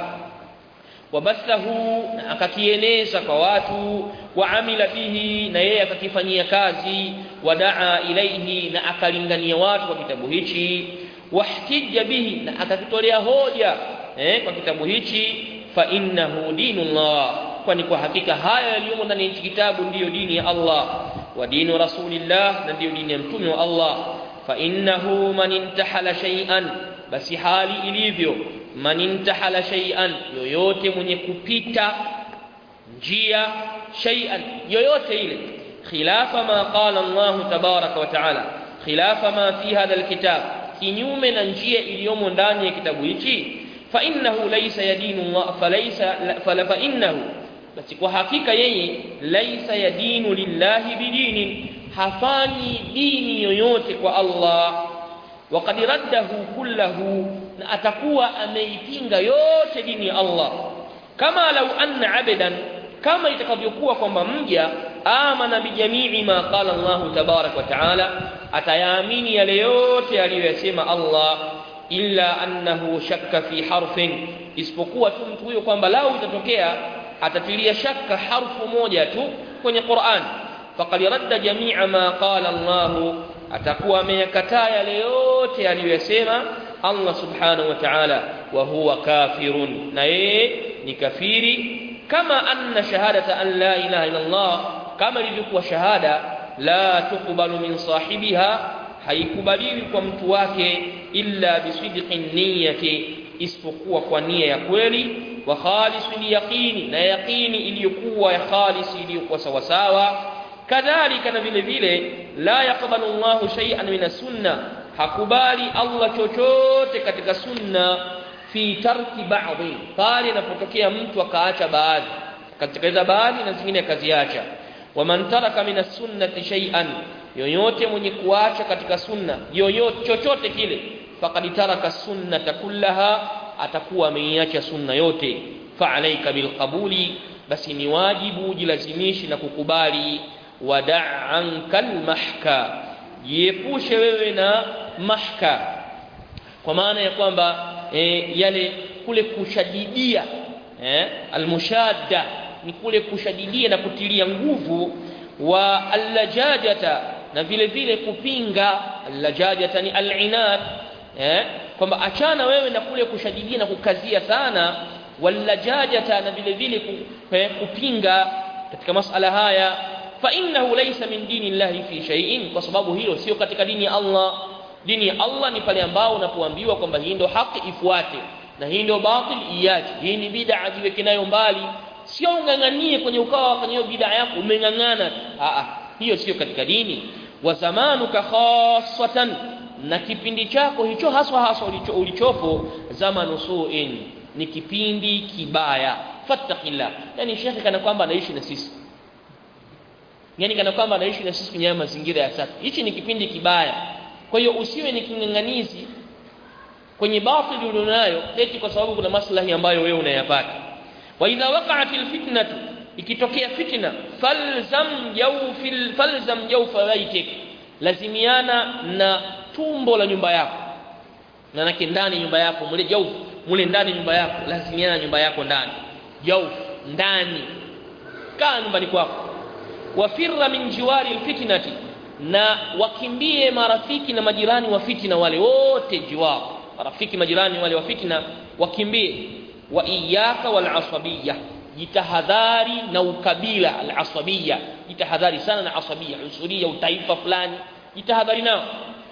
wabathahu na akakieneza kwa watu waamila bihi na yeye akakifanyia kazi wadaa ilaihi na akalingania watu kwa kitabu hichi wahtija bihi na akakitolea hoja eh, kwa kitabu hichi fa innahu dinullah kwani kwa hakika haya yaliyomo ndani ya kitabu ndiyo dini ya Allah wa dinu rasulillah na ndiyo dini ya mtume wa Allah fa innahu man intahala shay'an basi hali ilivyo man intahala shay'an yoyote mwenye kupita njia shay'an yoyote ile khilafa ma qala Allah tabaraka wa taala khilafa ma fi hadha alkitab kinyume na njia iliyomo ndani ya kitabu hichi fa innahu laysa yadinu Allah falaysa fala fa innahu basi kwa hakika yeye laisa yadinu lillahi bidinin hafanyi dini yoyote kwa Allah waqad raddahu kullahu na atakuwa ameipinga yote dini ya Allah kama lau anna abadan kama itakavyokuwa kwamba mja amana bijamii ma qala Allah tabarak wa taala atayaamini yale yote aliyoyasema Allah illa annahu shakka fi harfin isipokuwa tu mtu huyo kwamba lau itatokea atatilia shaka harfu moja tu kwenye Qur'an faqad radda jami'a ma qala Allah atakuwa ameyakataa yale yote aliyoyasema Allah subhanahu wa ta'ala wa huwa kafirun na yeye ni kafiri kama anna shahadata an la ilaha illa Allah kama ilivyokuwa shahada la tuqbalu min sahibiha haikubaliwi kwa mtu wake illa bisidqin niyyati isipokuwa kwa nia ya kweli wa khalisul yaqini na yaqini iliyokuwa ya khalisi iliyokuwa sawa sawa kadhalika na vile vile la yaqbalu Allahu shay'an min sunna hakubali Allah chochote katika sunna fi tarki ba'dhi pale inapotokea mtu akaacha baadhi katika baadhi na zingine akaziacha waman taraka min sunnati shay'an yoyote mwenye kuacha katika sunna yoyote chochote kile faqad taraka sunnata kullaha atakuwa ameiacha sunna yote fa alayka bilqabuli basi ni wajibu jilazimishi na kukubali wada' ankal mahka jiepushe wewe na mahka kwa maana ya kwamba e, yale kule kushadidia eh, almushadda ni kule kushadidia na kutilia nguvu wa allajajata na vile vile kupinga allajajata ni alinad eh, kwamba achana wewe na kule kushadidia na kukazia sana wallajajata na vile vile kupinga katika masala haya fa innahu laysa min dini llahi fi shay'in kwa sababu hilo sio katika dini ya Allah dini ya Allah ni pale ambao unapoambiwa kwamba hii ndio haki ifuate na hii ndio batil iache hii ni bid'a jiweke nayo mbali sio unganganie kwenye ukawa kwenye hiyo bid'a yako umeng'ang'ana a hiyo sio katika dini wa zamanuka khassatan na kipindi chako hicho haswa haswa ulicho, ulichopo zamanu su'in ni kipindi kibaya fattaqillah yani shekhi kana kwamba anaishi na sisi yani kana kwamba anaishi na sisi kwenye mazingira ya sasa hichi ni kipindi kibaya kwa hiyo usiwe ni king'ang'anizi kwenye batili ulionayo eti kwa sababu kuna maslahi ambayo wewe unayapata wa idha waqa'at alfitnatu ikitokea fitna falzam jawfil falzam jawfa baitik lazimiana na tumbo la nyumba yako manake ndani nyumba yako mule jawf mule ndani nyumba yako lazimiana na nyumba yako ndani jawf ndani kaa nyumbani kwako wafirra min jiwari alfitnati na wakimbie marafiki na majirani wa fitna wale wote jiwar marafiki majirani wale wa fitna wakimbie wa iyaka wal asabiyya jitahadhari na ukabila al asabiyya jitahadhari sana na asabiyya usuria utaifa fulani jitahadhari nao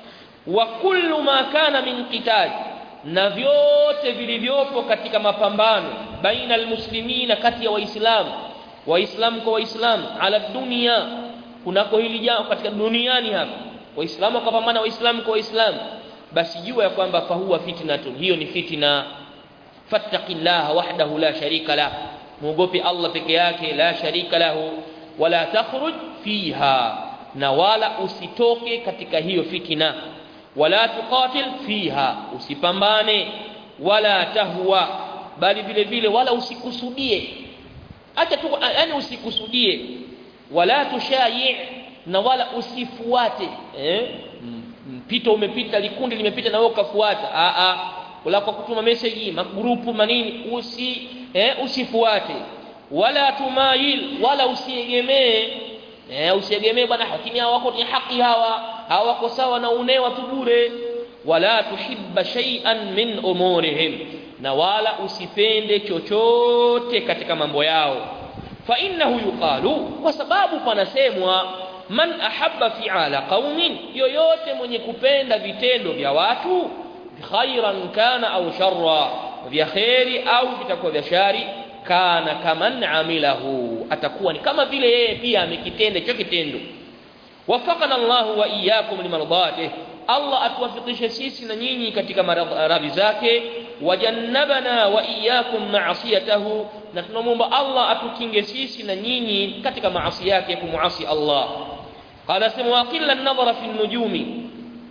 wa kullu ma kana min qital na vyote vilivyopo katika mapambano baina almuslimina kati ya waislamu waislamu kwa waislamu ala dunia kunako hili jambo katika duniani hapa waislamu wakapambana waislamu kwa waislamu basi jua ya kwamba fahuwa fitnatun hiyo ni fitna fattaqillaha wahdahu la sharika lah muogope Allah peke yake la sharika lahu wala takhruj fiha na wala usitoke katika hiyo fitna wala tuqatil fiha usipambane wala tahwa bali vile vile wala usikusudie acha tu yani usikusudie wala tushayi na wala usifuate eh mpito umepita likundi limepita na wewe ukafuata a a wala kwa kutuma message magrupu manini usi eh, usifuate wala tumail wala usiegemee eh, usiegemee bwana lakini hawa wako ni haki hawa hawako sawa na unewa tu bure wala tuhibba shay'an min umurihim na wala usipende chochote katika mambo yao fa innahu yuqalu kwa sababu panasemwa man ahabba fi'ala qaumin yoyote mwenye kupenda vitendo vya watu khairan kana au sharra vya khairi au vitakuwa vya shari kana kaman amilahu atakuwa ni kama vile yeye pia amekitenda hicho kitendo wafaqana Allah wa iyyakum limardatih Allah atuwafikishe sisi na nyinyi katika maradhi zake wajannabana wa iyyakum ma'asiyatahu na tunamwomba Allah atukinge sisi na nyinyi katika maasi yake kumuasi Allah qala sema waqilla an-nadhara fi an-nujumi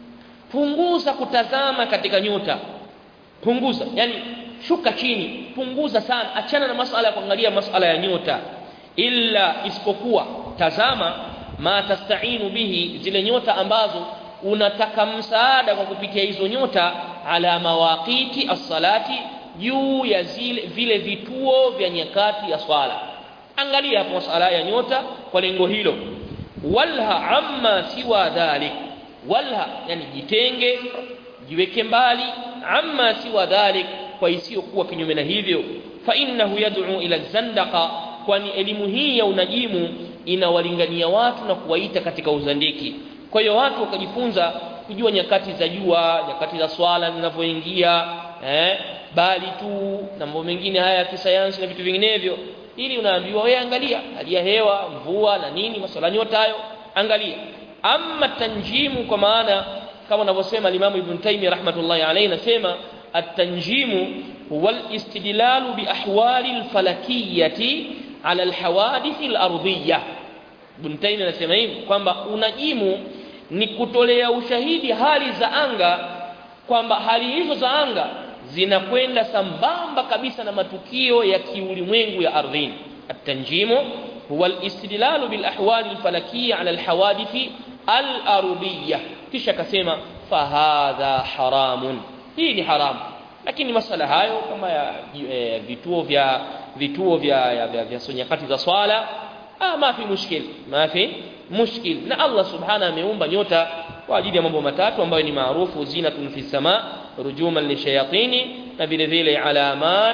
punguza kutazama katika nyota punguza yani shuka chini punguza sana achana na masala ya kuangalia masala ya nyota illa isipokuwa tazama ma tastainu bihi zile nyota ambazo unataka msaada kwa kupitia hizo nyota ala mawaqiti as-salati juu ya zile vile vituo vya nyakati ya swala angalia hapo masala ya nyota kwa lengo hilo walha amma siwa dhalik walha yani jitenge jiweke mbali amma siwa dhalik kwa isiyokuwa kinyume na hivyo fa innahu yad'u ila zandaqa kwani elimu hii ya unajimu inawalingania watu na kuwaita katika uzandiki kwa hiyo watu wakajifunza kujua nyakati za jua nyakati za swala zinavyoingia eh bali tu na mambo mengine haya ya kisayansi na vitu vinginevyo ili unaambiwa wewe angalia hali ya hewa mvua na nini masuala nyota hayo angalia amma tanjimu kwa maana kama anavyosema Imam Ibn Taymiyyah rahmatullahi alayhi nasema at-tanjimu huwa al-istidlal bi ahwali al-falakiyyati ala al-hawadith al-ardiyyah Ibn Taymiyyah anasema hivi kwamba unajimu ni kutolea ushahidi hali za anga kwamba hali hizo za anga zinakwenda sambamba kabisa na matukio ya kiulimwengu ya ardhini at-tanjimu huwa al-istidlal bil ahwali al-falakiyya ala al-hawadith al-ardiyyah kisha akasema fahadha haramun hii ni haramu lakini masala hayo kama ya e, vituo vya vituo vya vya, vya, vya nyakati za swala ah ma fi mushkil ma fi mushkil na Allah subhanahu ameumba nyota kwa ajili ya mambo matatu ambayo ni maarufu zinatun fi sama rujuman lishayatini na vile vile alamat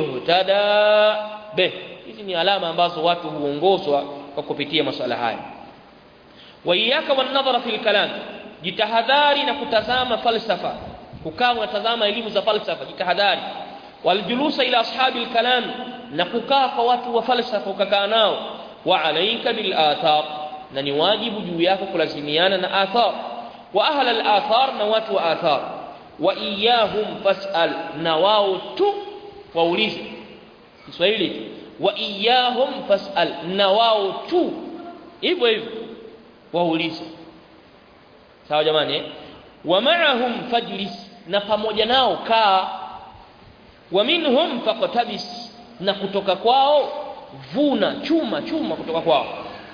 yuhtada be hizi ni alama ambazo watu huongozwa kwa kupitia masuala haya wa iyyaka wan nadhara fil kalam jitahadhari na kutazama falsafa kukaa unatazama elimu za falsafa jitahadhari waljulusa ila ashabi alkalam na kukaa kwa watu wa falsafa ukakaa nao wa alayka bil athar na ni wajibu juu yako kulazimiana na athar wa ahla al athar na watu wa athar wa iyahum fasal na wao tu waulize Kiswahili wa iyahum fasal na wao tu hivyo hivyo waulize sawa jamani eh? wa ma'ahum fajlis na pamoja nao kaa wa minhum faqtabis na kutoka kwao vuna chuma chuma kutoka kwao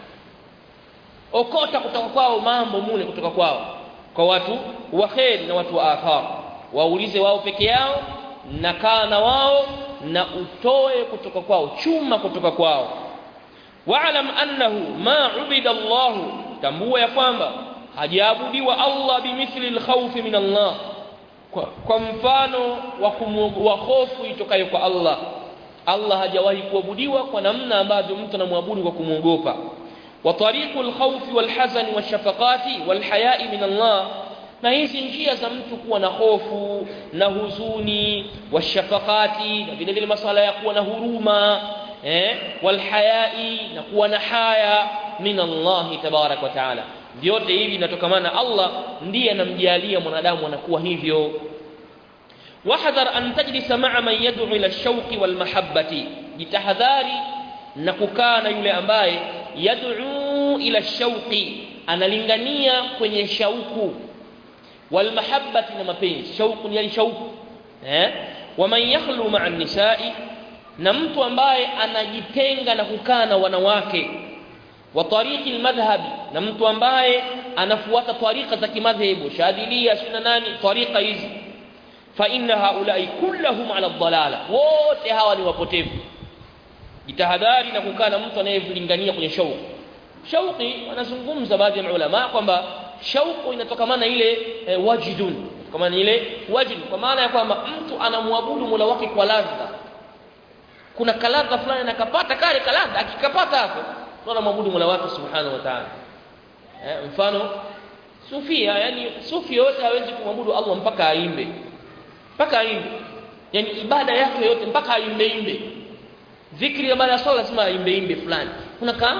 okota kutoka kwao mambo mule kutoka kwao kwa watu wa kheri na watu wa athar waulize wao peke yao na kaa na wao na utoe kutoka kwao chuma kutoka kwao wa'lam annahu ma ubida Allah tambua ya kwamba hajaabudiwa Allah bimithli alkhawf min Allah kwa, kwa mfano wa wa hofu itokayo kwa Allah Allah hajawahi kuabudiwa kwa namna ambavyo mtu anamwabudu kwa kumwogopa wa tariqul khawfi wal hazani washafaqati wal haya'i min Allah na hizi njia za mtu kuwa na hofu na huzuni washafaqati na vile vile masuala ya kuwa na huruma eh wal haya'i na kuwa na haya min Allah tabarak wa taala vyote hivi vinatokamana Allah ndiye anamjalia mwanadamu anakuwa hivyo wahdhar an tajlisa ma'a man yad'u ila ash-shawqi wal mahabbati jitahadhari na kukaa na yule ambaye yad'u ila ash-shawqi analingania kwenye shauku wal mahabbati na mapenzi shauku ni shauku eh waman yakhlu ma'a an-nisa'i na mtu ambaye anajitenga na kukaa na wanawake wa tariqi almadhhabi na mtu ambaye anafuata tariqa za kimadhehebu shadilia sina nani tariqa hizi fa inna haulai kullahum ala dhalala wote hawa ni wapotevu jitahadhari na kukaa na mtu anayelingania kwenye shauku shauki wanazungumza baadhi ya ulama kwamba shauku inatokamana ile e, wajdun kama ile wajd kwa maana ya kwamba mtu anamwabudu Mola wake kwa ladha kuna kaladha fulani anakapata kale kaladha akikapata hapo anamwabudu Mola wake subhanahu wa ta'ala eh, mfano sufia yani sufi yote hawezi kumwabudu Allah mpaka aimbe mpaka aimbe yani ibada yake yote mpaka aimbe imbe dhikri baada ya swala lazima aimbe imbe fulani unakaa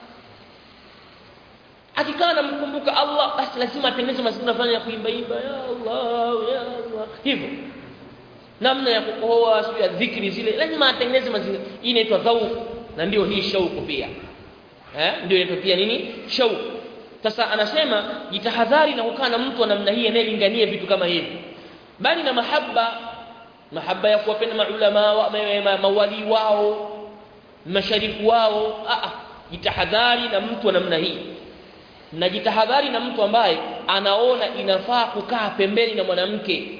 akikaa anamkumbuka Allah basi lazima atengeneze mazingira fulani ya kuimba imba ya Allah ya Allah hivyo namna ya kukohoa sio ya dhikri zile lazima atengeneze mazingira hii inaitwa dhauq na ndio hii shauku pia eh ndio inaitwa pia nini shauku sasa anasema jitahadhari na kukaa na mtu wa namna hii anayelingania vitu kama hivi bali na mahaba mahaba ya kuwapenda maulama wa, ma, mawali wao masharifu wao a jitahadhari na mtu wa namna hii na jitahadhari na mtu ambaye anaona inafaa kukaa pembeni na mwanamke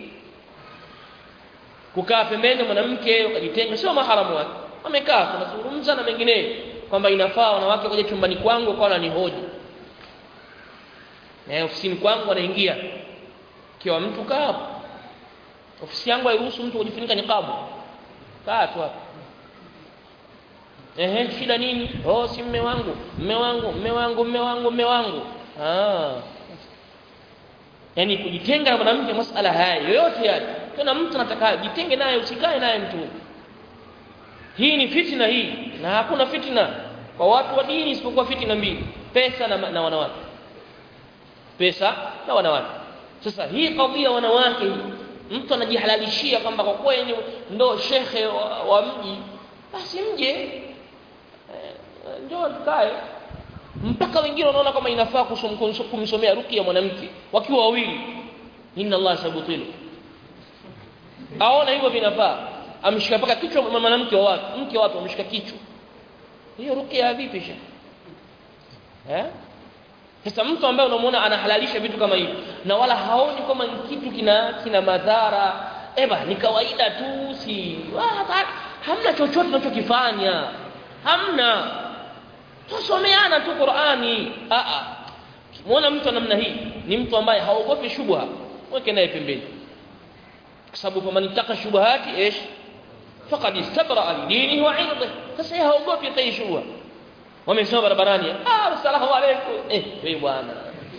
kukaa pembeni na mwanamke ukajitenga sio maharamu wake wamekaa tunazungumza na mengineyo kwamba inafaa wanawake waje chumbani kwangu kwa ni hoji eh ofisini kwangu anaingia kiwa mtu kaa hapo ofisi yangu hairuhusu mtu kujifunika niqabu kaa tu hapo ehe shida nini oh si mme wangu mme wangu mme wangu mme wangu mme wangu ah yani kujitenga na mwanamke masala haya yoyote yale tena mtu anataka jitenge naye usikae naye mtu hii ni fitna hii na hakuna fitna kwa watu wa dini isipokuwa fitna mbili pesa na, na wanawake pesa na wanawake sasa hii kadhia wanawake hii mtu anajihalalishia kwamba kwa kweli ndo shekhe wa, wa mji basi mje e, njoo tukae mpaka wengine wanaona kama inafaa kumsomea rukia mwanamke wakiwa wawili inna Allah sabutilu aona hivyo vinafaa amshika paka kichwa mwanamke wa watu mke wa watu amshika kichwa hiyo rukia vipi shekhe eh sasa mtu ambaye unamuona anahalalisha vitu kama hivi na wala haoni kama ni kitu kina kina madhara eba ni kawaida tu si wala, hamna chochote tunachokifanya hamna tusomeana tu Qur'ani a a muona mtu namna hii ni mtu ambaye haogopi shubha weke naye pembeni kwa sababu kama nitaka shubahati ايش faqad istabra li dinihi wa 'irdihi sasa yeye haogopi hata shubha wamesema barabarani ah asalamu alaykum eh wewe bwana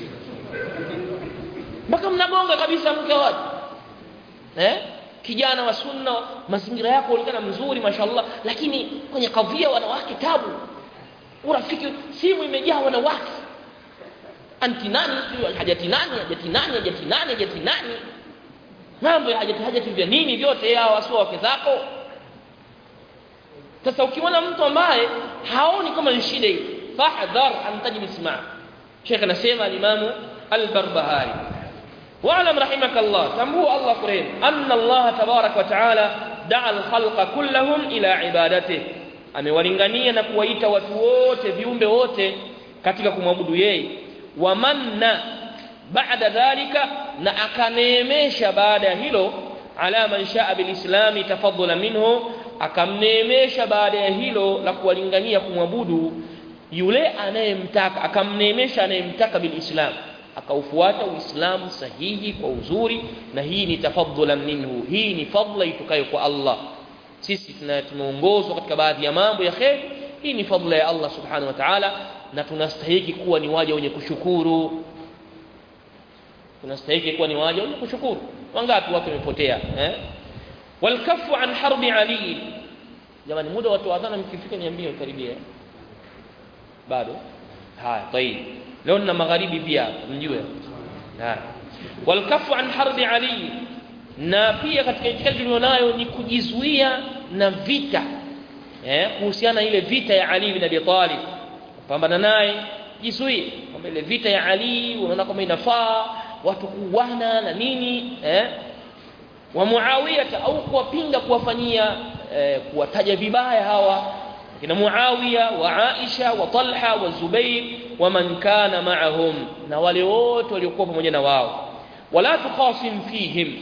mpaka mnagonga kabisa mke wake eh kijana wa sunna mazingira yako ulikana mzuri mashallah lakini kwenye kadhia wanawake tabu urafiki simu imejaa wanawake anti nani hajati nani hajati nani hajati nani hajati nani mambo ya hajati hajati vya nini vyote hao wasio wake zako sasa ukiona mtu ambaye haoni kama ni shida hii fahdhar an tajlis ma Sheikh anasema al-Imam al-Barbahari wa'lam rahimakallah tambua Allah kurem anna Allah tabarak wa ta'ala da'a al-khalqa kullahum ila ibadatihi amewalingania na kuwaita watu wote viumbe wote katika kumwabudu yeye wamanna baada dhalika na akaneemesha baada ya hilo ala man shaa bilislami tafadhula minhu akamneemesha baada ya hilo la kuwalingania kumwabudu yule anayemtaka akamneemesha anayemtaka bilislam akaufuata uislamu sahihi kwa uzuri na hii ni tafadhulan minhu hii ni fadla itokayo kwa Allah sisi tumeongozwa katika baadhi ya mambo ya khair hii ni fadla ya Allah subhanahu wa ta'ala na tunastahili kuwa ni waja wenye kushukuru tunastahili kuwa ni waja wenye kushukuru wangapi watu wamepotea eh walkafu an harbi ali jamani muda watu wa adhana mkifika niambie karibia bado haya tayib leo na magharibi pia mjue haya walkafu an harbi ali na pia katika itikadi tulionayo ni kujizuia na vita eh kuhusiana ile vita ya Ali bin Abi Talib kupambana naye jizuie kwamba ile vita ya Ali unaona kama inafaa watu kuuana na nini eh wa Muawiya au kuwapinga kuwafanyia eh, kuwataja vibaya hawa kina Muawiya wa Aisha wa Talha wa Zubair wa man kana ma'ahum na wale wote waliokuwa pamoja na wao wala tukhasim fihim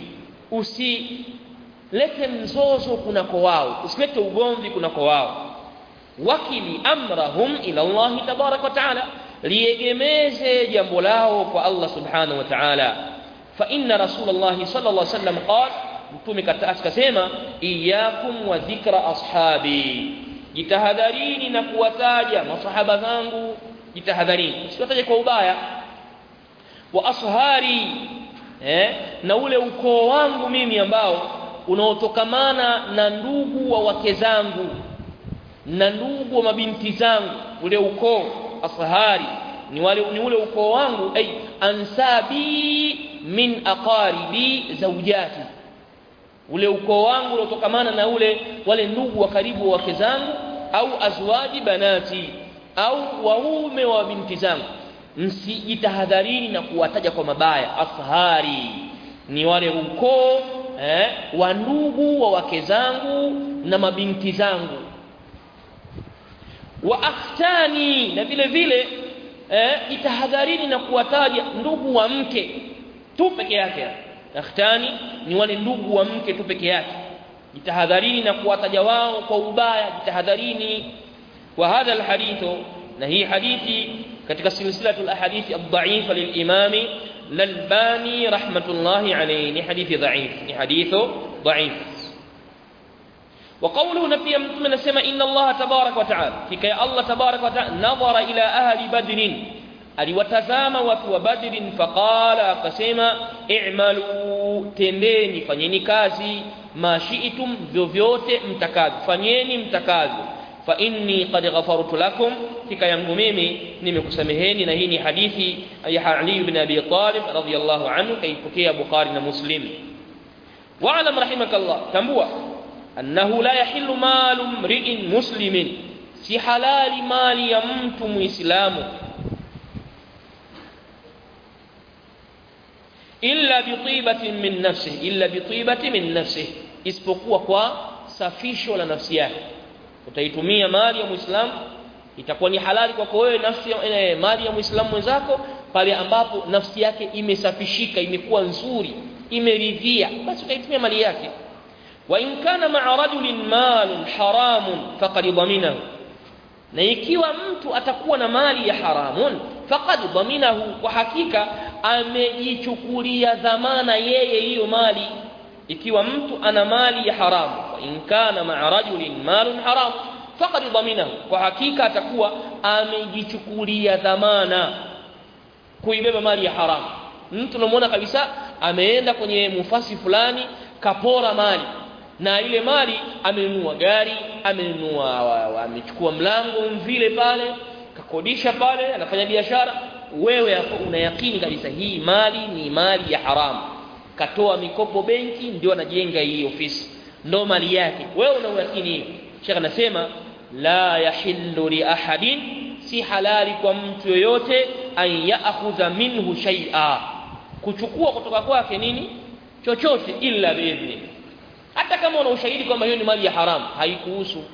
usilete mzozo kunako wao usilete ugomvi kunako wao wakili amrahum ila Allah tabarak wa taala liegemeze jambo lao kwa Allah subhanahu wa ta'ala fa inna rasulullah sallallahu alaihi wasallam qala mtume akasema iyyakum wa dhikra ashabi jitahadharini na kuwataja masahaba zangu jitahadharini usiwataje kwa ubaya wa ashari eh, na ule ukoo wangu mimi ambao unaotokamana na ndugu wa wake zangu na ndugu wa mabinti zangu ule ukoo asahari ni wale ni ule ukoo wangu ay ansabi min aqaribi zawjati ule ukoo wangu unaotokamana na ule wale ndugu wa karibu wa wake zangu au azwaji banati au waume wa binti zangu msijitahadharini na kuwataja kwa mabaya afhari ni wale ukoo eh, wa ndugu wa wake zangu na mabinti zangu wa akhtani na vile vile eh, itahadharini na kuwataja ndugu wa mke tu peke yake akhtani ni wale ndugu wa mke tu peke yake jitahadharini na kuwataja wao kwa ubaya jitahadharini wa hadha alhadithu na hii hadithi katika silsilatul ahadithi ad-da'ifa lil-imami lalbani rahmatullahi alayhi ni hadithi dha'if ni hadithu dha'if وقوله نبي من سمع إن الله تبارك وتعالى كي الله تبارك وتعالى نظر إلى أهل بدر aliwatazama watu wa badrin faqala akasema i'malu tendeni fanyeni kazi mashiitum vyovyote mtakavyo fanyeni mtakavyo fa inni qad ghafartu lakum fika yangu mimi nimekusameheni na hii ni hadithi ya Ali ibn Abi Talib radhiyallahu anhu kaipokea Bukhari na Muslim wa'lam rahimakallah tambua annahu la yahillu malu mri'in muslimin si halali mali ya mtu muislamu illa bitibatin min nafsihi illa bitibati min nafsihi isipokuwa kwa safisho la nafsi yake utaitumia mali ya muislamu itakuwa ni halali kwako wewe nafsi eh, mali ya muislamu mwenzako pale ambapo nafsi yake imesafishika imekuwa nzuri imeridhia basi utaitumia mali yake wa in kana ma'a rajulin malun haramun faqad dhaminahu na ikiwa mtu atakuwa na mali ya haramun faqad dhaminahu kwa hakika amejichukulia dhamana yeye hiyo mali ikiwa mtu ana mali ya haramu wa in kana ma'a rajulin malun haram faqad dhaminahu kwa hakika atakuwa amejichukulia dhamana kuibeba mali ya haramu mtu unamwona kabisa ameenda kwenye mufasi fulani kapora mali na ile mali amenunua gari amenunua amechukua mlango vile pale kakodisha pale anafanya biashara wewe una yakini kabisa hii mali ni mali ya haramu katoa mikopo benki ndio anajenga hii ofisi ndo mali yake wewe una yakini hiyo shekh anasema la yahillu li ahadin si halali kwa mtu yoyote an ya'khudha minhu shay'a kuchukua kutoka kwake nini chochote illa biidhni hata kama una ushahidi kwamba hiyo ni mali ya haramu haikuhusu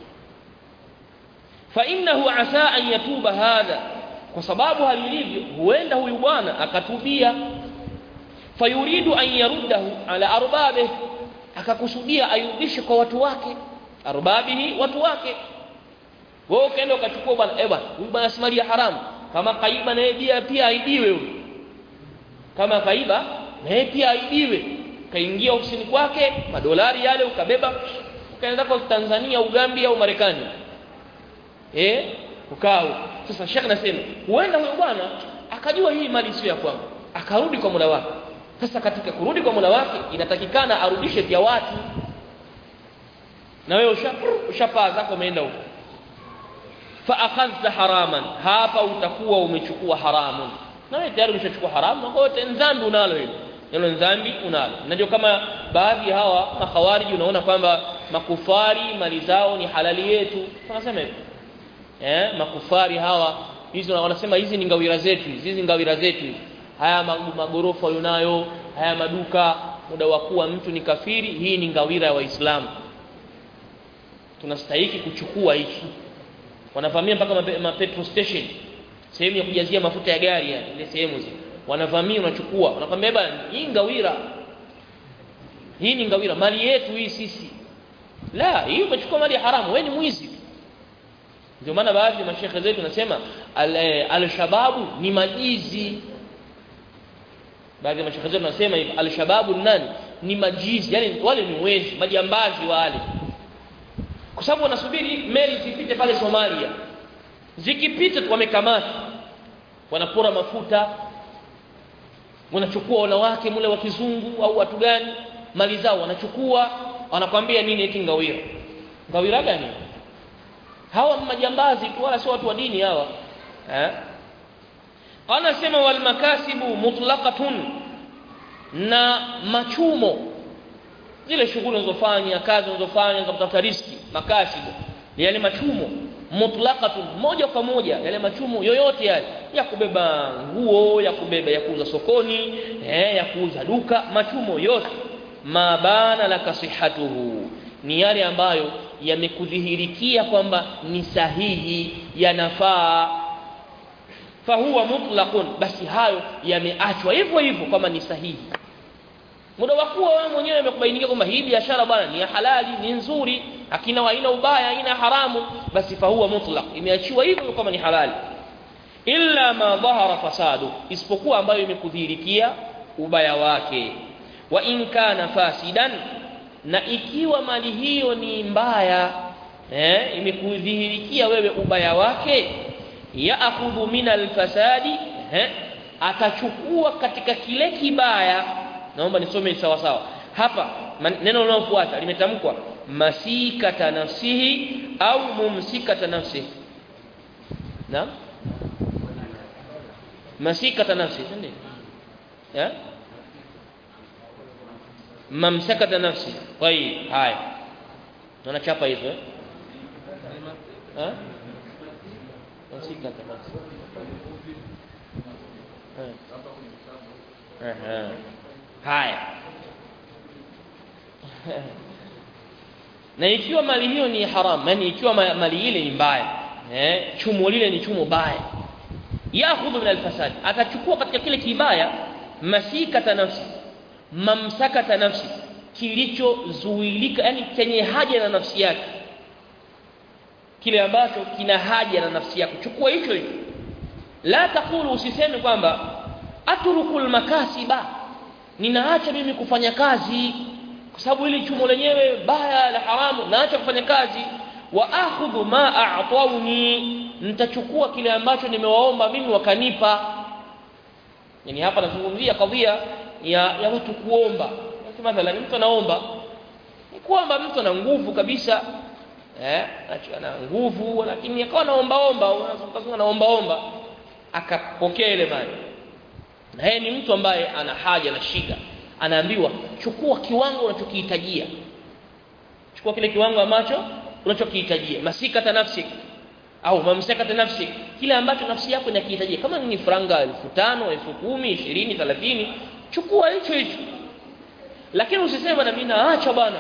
fa innahu asa an yatuba hadha kwa sababu halilivyo huenda huyu bwana akatubia fayuridu an yaruddahu ala arbabe akakusudia ayurudishe kwa watu wake arbabihi watu wake wewe ukaenda ukachukua bwana eh bwana huyu bwana si mali ya haramu kama kaiba na yeye pia aibiwe huyu kama kaiba na yeye pia aibiwe kaingia ofisini kwake madolari yale ukabeba ukaenda kwa Tanzania Ugambia au Marekani eh ukao sasa Sheikh nasema huenda huyo bwana akajua hii mali sio ya kwangu akarudi kwa Mola wake sasa katika kurudi kwa Mola wake inatakikana arudishe vya watu na wewe ushapaa zako umeenda huko fa akhadhta haraman hapa utakuwa umechukua haramun na wewe tayari umeshachukua haramu kwa hiyo dhambi unalo hilo hilo dhambi unalo na ndio kama baadhi hawa makhawariji unaona kwamba makufari mali zao ni halali yetu wanasema hivyo eh makufari hawa hizi wanasema hizi ni ngawira zetu hizi ngawira zetu haya magorofa unayo haya maduka muda wa kuwa mtu ni kafiri hii ni ngawira ya waislamu tunastahiki kuchukua hiki wanavamia mpaka ma petrol station sehemu ya kujazia mafuta ya gari yani ile sehemu zile wanavamia unachukua wanakwambia bwana hii ngawira hii ni ngawira mali yetu hii sisi la hii umechukua mali ya haramu wewe ni mwizi ndio maana baadhi ya mashekhe zetu nasema al-shababu al ni majizi baadhi ya mashekhe zetu nasema hivi al-shababu nani ni majizi yani wale ni wezi majambazi wale kwa sababu wanasubiri meli zipite pale Somalia zikipita wamekamata wanapora mafuta wanachukua wanawake mule wa kizungu au watu gani mali zao wanachukua wanakwambia nini eti ngawira ngawira gani hawa majambazi tu wala sio watu wa dini hawa eh anasema wal makasibu mutlaqatun na machumo zile shughuli unazofanya kazi unazofanya za kutafuta riski makasibu yale machumo mutlaqatun moja kwa moja yale machumo yoyote yale ya kubeba nguo ya kubeba ya kuuza sokoni eh, ya kuuza duka machumo yote mabana la kasihatuhu ni yale ambayo yamekudhihirikia kwamba ni sahihi yanafaa fahuwa mutlaqun basi hayo yameachwa hivyo hivyo kama ni sahihi muda wa kuwa wewe mwenyewe umekubainikia kwamba hii biashara bwana ni ya halali ni nzuri akina haina ubaya haina haramu basi fahuwa mutlaq imeachiwa hivyo kama ni halali illa ma dhahara fasadu isipokuwa ambayo imekudhihirikia ubaya wake wa in kana fasidan na ikiwa mali hiyo ni mbaya eh imekudhihirikia wewe ubaya wake yaakhudhu min alfasadi eh atachukua katika kile kibaya naomba nisome sawa sawa hapa neno linalofuata limetamkwa masikata nafsihi au mumsikata nafsihi naam masikata nafsi ndio eh mamsakata nafsi طيب haya naona chapa hizo eh eh masikata nafsi eh haya na ikiwa mali hiyo ni haram yani ikiwa mali ile ni mbaya eh chumo lile ni chumo baya yakhudhu min alfasad atachukua katika kile kibaya masikata nafsi mamsakata nafsi kilichozuilika yani chenye haja na nafsi yake kile ambacho kina haja na nafsi yako chukua hicho hicho la takulu usiseme kwamba atrukul makasiba ninaacha mimi kufanya kazi kwa sababu hili chumo lenyewe baya la haramu naacha kufanya kazi wa akhudhu ma a'tawni nitachukua kile ambacho nimewaomba mimi wakanipa yani hapa nazungumzia kadhia ya, ya watu kuomba mathalan mtu anaomba ni kwamba mtu ana nguvu kabisa eh ana nguvu lakini akawa anaomba omba unazungumza anaomba omba akapokea ile mali na yeye ni mtu ambaye ana haja na shida anaambiwa chukua kiwango unachokihitajia chukua kile kiwango ambacho unachokihitajia masikata nafsi au mamsakata nafsi kile ambacho nafsi yako inakihitajia kama ni franga 5000 10000 20 30 chukua hicho hicho lakini usiseme bwana mimi naacha bwana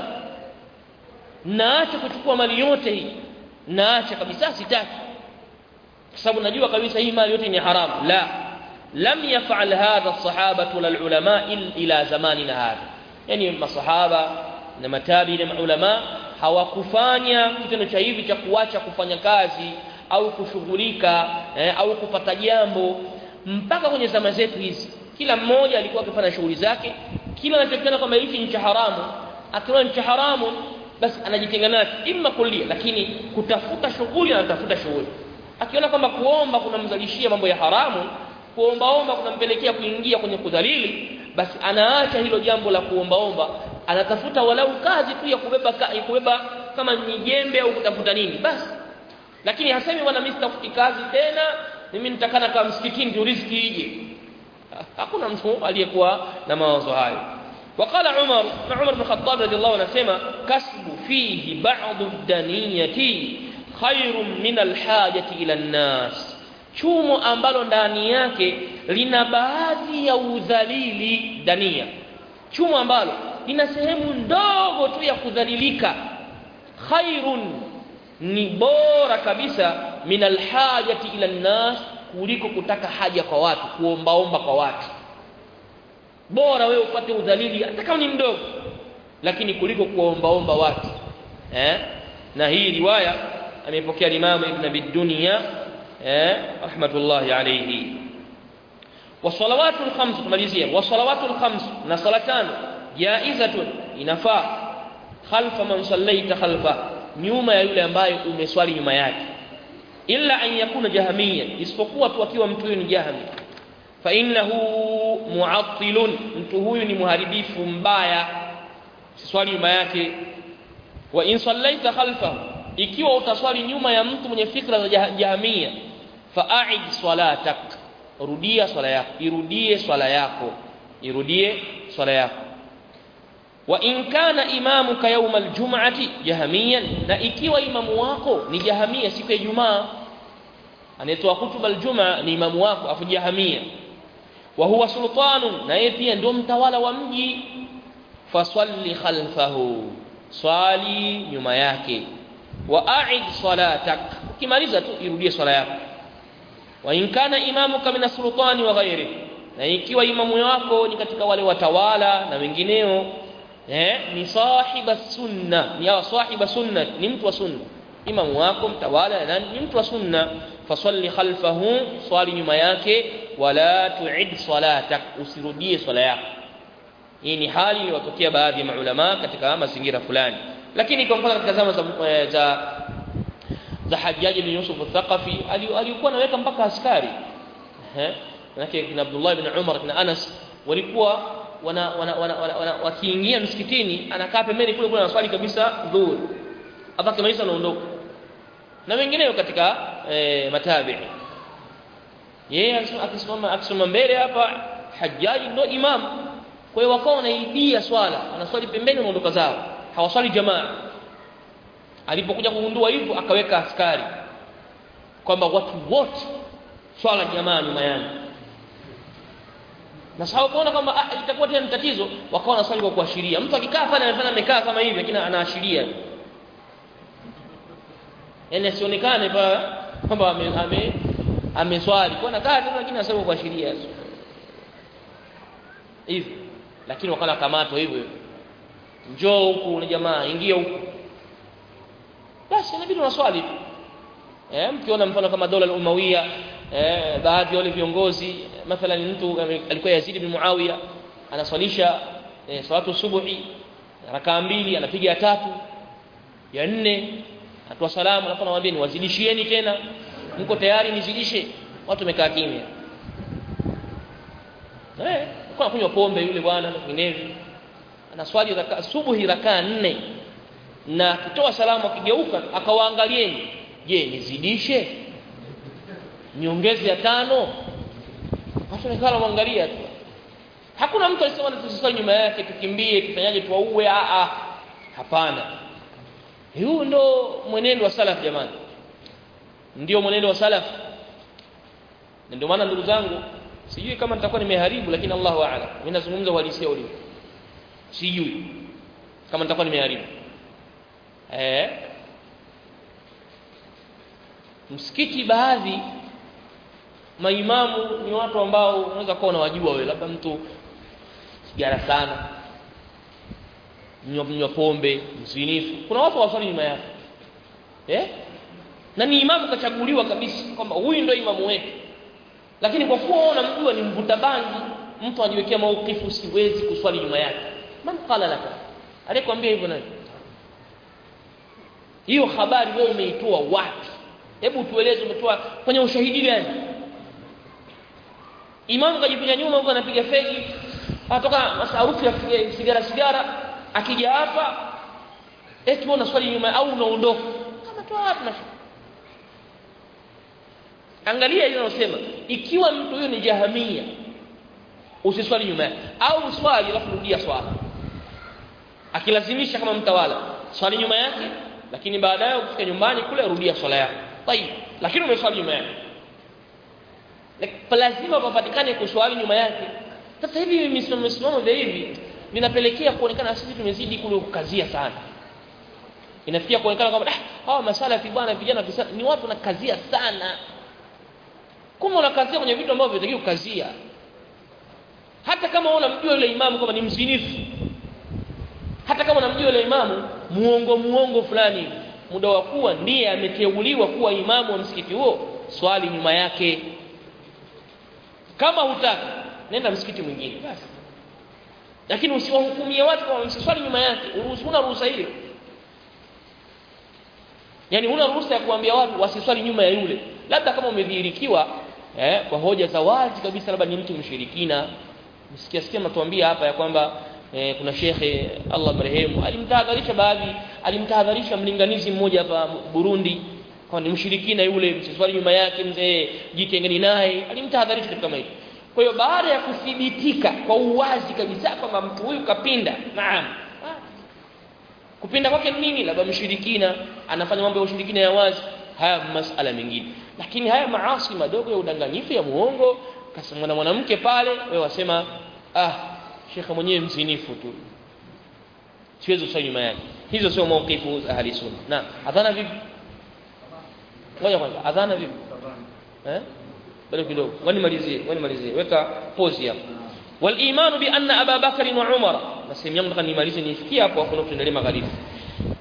naacha kuchukua mali yote hii naacha kabisa sitaki kwa sababu najua kabisa hii mali yote ni haramu la lam yaf'al hadha as-sahabatu wal ulama ila zamanina hadha yani masahaba na matabi na ulama hawakufanya kitendo cha hivi cha kuacha kufanya kazi au kushughulika eh, au kupata jambo mpaka kwenye zama zetu hizi kila mmoja alikuwa akifanya shughuli zake kila anachokiona kwamba hichi ni cha haramu akiona ni cha haramu basi anajitenga nacho imma kulia lakini kutafuta shughuli anatafuta shughuli akiona kwamba kuomba kunamzalishia mambo ya haramu kuombaomba kunampelekea kuingia kwenye kudhalili basi anaacha hilo jambo la kuombaomba anatafuta walau kazi tu ya kubeba ka, ya kubeba kama ni jembe au kutafuta nini basi lakini hasemi bwana mimi sitafuti kazi tena mimi nitakana kama msikitini ndio riziki ije hakuna mtu aliyekuwa na mawazo hayo وقال عمر عمر بن الخطاب رضي الله عنه سمع كسب فيه بعض الدنية خير من الحاجة إلى الناس chumo ambalo ndani yake lina baadhi ya udhalili dania chumo ambalo lina sehemu ndogo tu ya kudhalilika khairun ni bora kabisa min alhajati ila nnas kuliko kutaka haja kwa watu kuombaomba kwa watu bora wewe upate udhalili hata kama ni mdogo lakini kuliko kuombaomba watu eh na hii riwaya amepokea Imam Ibn Abi Dunya eh rahmatullahi alayhi wasalawatul khams tumalizia wasalawatul khams na sala tano jaizatun inafaa khalfa man sallaita khalfa nyuma ya yule ambaye umeswali nyuma yake illa an yakuna jahamia isipokuwa tu akiwa mtu huyu ni jahami fa innahu mu'attilun mtu huyu ni muharibifu mbaya swali nyuma yake wa in sallaita khalfahu ikiwa utaswali nyuma ya mtu mwenye fikra za jahamia fa'id salatak rudia swala yako irudie swala yako irudie swala yako wa in kana imamuka yawm aljum'ati jahamiyan na ikiwa imamu wako ni jahamia siku ya Ijumaa anayetoa hutuba aljumaa ni imamu wako afu jahamia wa huwa sultanun na yeye pia ndio mtawala wa mji fasalli khalfahu swali nyuma yake wa a'id salatak ukimaliza tu irudie swala yako wa in kana imamuka min sultani wa ghairi na ikiwa imamu wako ni katika wale watawala na wengineo eh ni sahiba sunna ni sahiba sunna ni mtu wa sunna imamu wako mtawala na ni mtu wa sunna fasalli khalfahu swali nyuma yake wala tuid salatak usirudie swala yako hii ni hali iliyotokea baadhi ya maulama katika mazingira fulani lakini kwa mfano katika zama za za, za Hajjaj bin Yusuf al-Thaqafi alikuwa anaweka mpaka askari eh manake kina Abdullah ibn Umar na Anas walikuwa wana, wana, wana, wana, wana wakiingia msikitini anakaa pembeni kule kule anaswali kabisa dhuhur hapa kimaliza anaondoka na wengineo katika e, matabi'i yeye akisimama akisimama mbele hapa Hajjaj ndo imam kwa hiyo wakawa wanaibia swala wanaswali pembeni wanaondoka zao hawaswali jamaa alipokuja kugundua hivyo akaweka askari kwamba watu wote swala jamaa nyuma yangu na sababu kuona kwamba ah, itakuwa tena tatizo wakawa wanaswali kwa kuashiria mtu akikaa pale anafanya amekaa kama hivi lakini anaashiria yani asionekane kwamba ame, ame ameswali kwa nakaa tu lakini anasema kwa kuashiria hivi lakini wakala kamatwa hivyo njoo huku ni jamaa ingia huku basi inabidi unaswali tu eh mkiona mfano kama dola al-Umawiya eh baadhi ya wale viongozi mathalan mtu alikuwa Yazid ibn Muawiya anaswalisha eh, salatu subuhi rakaa mbili anapiga ya tatu ya nne atoa salamu alafu anamwambia ni wazidishieni tena mko tayari nizidishe watu wamekaa kimya eh kwa kunywa pombe yule bwana na vinginevyo anaswali raka subuhi rakaa nne na akitoa salamu akigeuka akawaangalieni je nizidishe niongeze ya tano watu wamekaa wanamwangalia tu hakuna mtu alisema tusisali nyuma yake tukimbie tufanyaje tuwaue a a hapana huu ndo mwenendo wa salaf jamani ndio mwenendo wa salaf na ndio maana ndugu zangu sijui kama nitakuwa nimeharibu lakini Allahu a'lam mimi nazungumza uhalisia ulivyo sijui kama nitakuwa nimeharibu eh msikiti baadhi maimamu ni watu ambao unaweza kuwa unawajua wewe labda mtu sigara sana mnywa pombe mzinifu kuna watu waswali nyuma yake eh na ni imamu kachaguliwa kabisa kwamba huyu ndio imamu wetu lakini kwa kuwa unamjua ni mvuta bangi mtu ajiwekea maukifu siwezi kuswali nyuma yake man qala laka alikwambia hivyo nani hiyo habari wewe umeitoa wapi hebu tueleze umetoa kwenye ushahidi gani imamu kajipiga nyuma huko anapiga fegi atoka masarufu ya sigara sigara akija hapa eti wewe unaswali nyuma au unaondoka kama toa wapi na angalia hilo nasema ikiwa mtu huyo ni jahamia usiswali nyuma yake au swali alafu rudia swala akilazimisha kama mtawala swali nyuma yake lakini baadaye ukifika nyumbani kule rudia swala yako tayib lakini umeswali nyuma yake lazima papatikane kuswali nyuma yake sasa hivi misimamo vya hivi vinapelekea kuonekana sisi tumezidi kule kukazia sana inafikia kuonekana kwamba ah hawa masalafi bwana vijana ni watu wanakazia sana kama unakazia kwenye vitu ambavyo vinatakiwa kukazia hata kama unamjua yule imamu kama ni mzinifu hata kama unamjua yule imamu muongo muongo fulani muda wa kuwa ndiye ameteuliwa kuwa imamu wa msikiti huo swali nyuma yake kama hutaki nenda msikiti mwingine basi lakini usiwahukumie watu kwa msiswali nyuma yake una ruhusa hiyo yani una ruhusa ya kuambia watu wasiswali nyuma ya yule labda kama umedhihirikiwa eh, kwa hoja za wazi kabisa labda ni mtu mshirikina msikia sikia mnatuambia hapa ya kwamba eh, kuna shekhe Allah marehemu alimtahadharisha baadhi alimtahadharisha mlinganizi mmoja hapa Burundi kwa ni mshirikina yule msiswali nyuma yake mzee jitengeni naye alimtahadharisha kitu kama hicho kwa hiyo baada ya kuthibitika kwa uwazi kabisa kwamba mtu huyu kapinda naam kupinda kwake nini labda mshirikina anafanya mambo ya ushirikina ya wazi haya masala mengine lakini haya maasi madogo ya udanganyifu ya muongo kasema na mwanamke pale wewe wasema ah shekhe mwenyewe mzinifu tu siwezi kusali nyuma yake hizo sio maukifu za ahli sunna na adhana vipi ngoja kwanza adhana vipi eh bado kidogo wani malizie wani malizie weka pause hapo wal imanu bi anna aba bakr wa umar na sehemu yangu nataka nimalize nifikie hapo afu tuendelee magharibi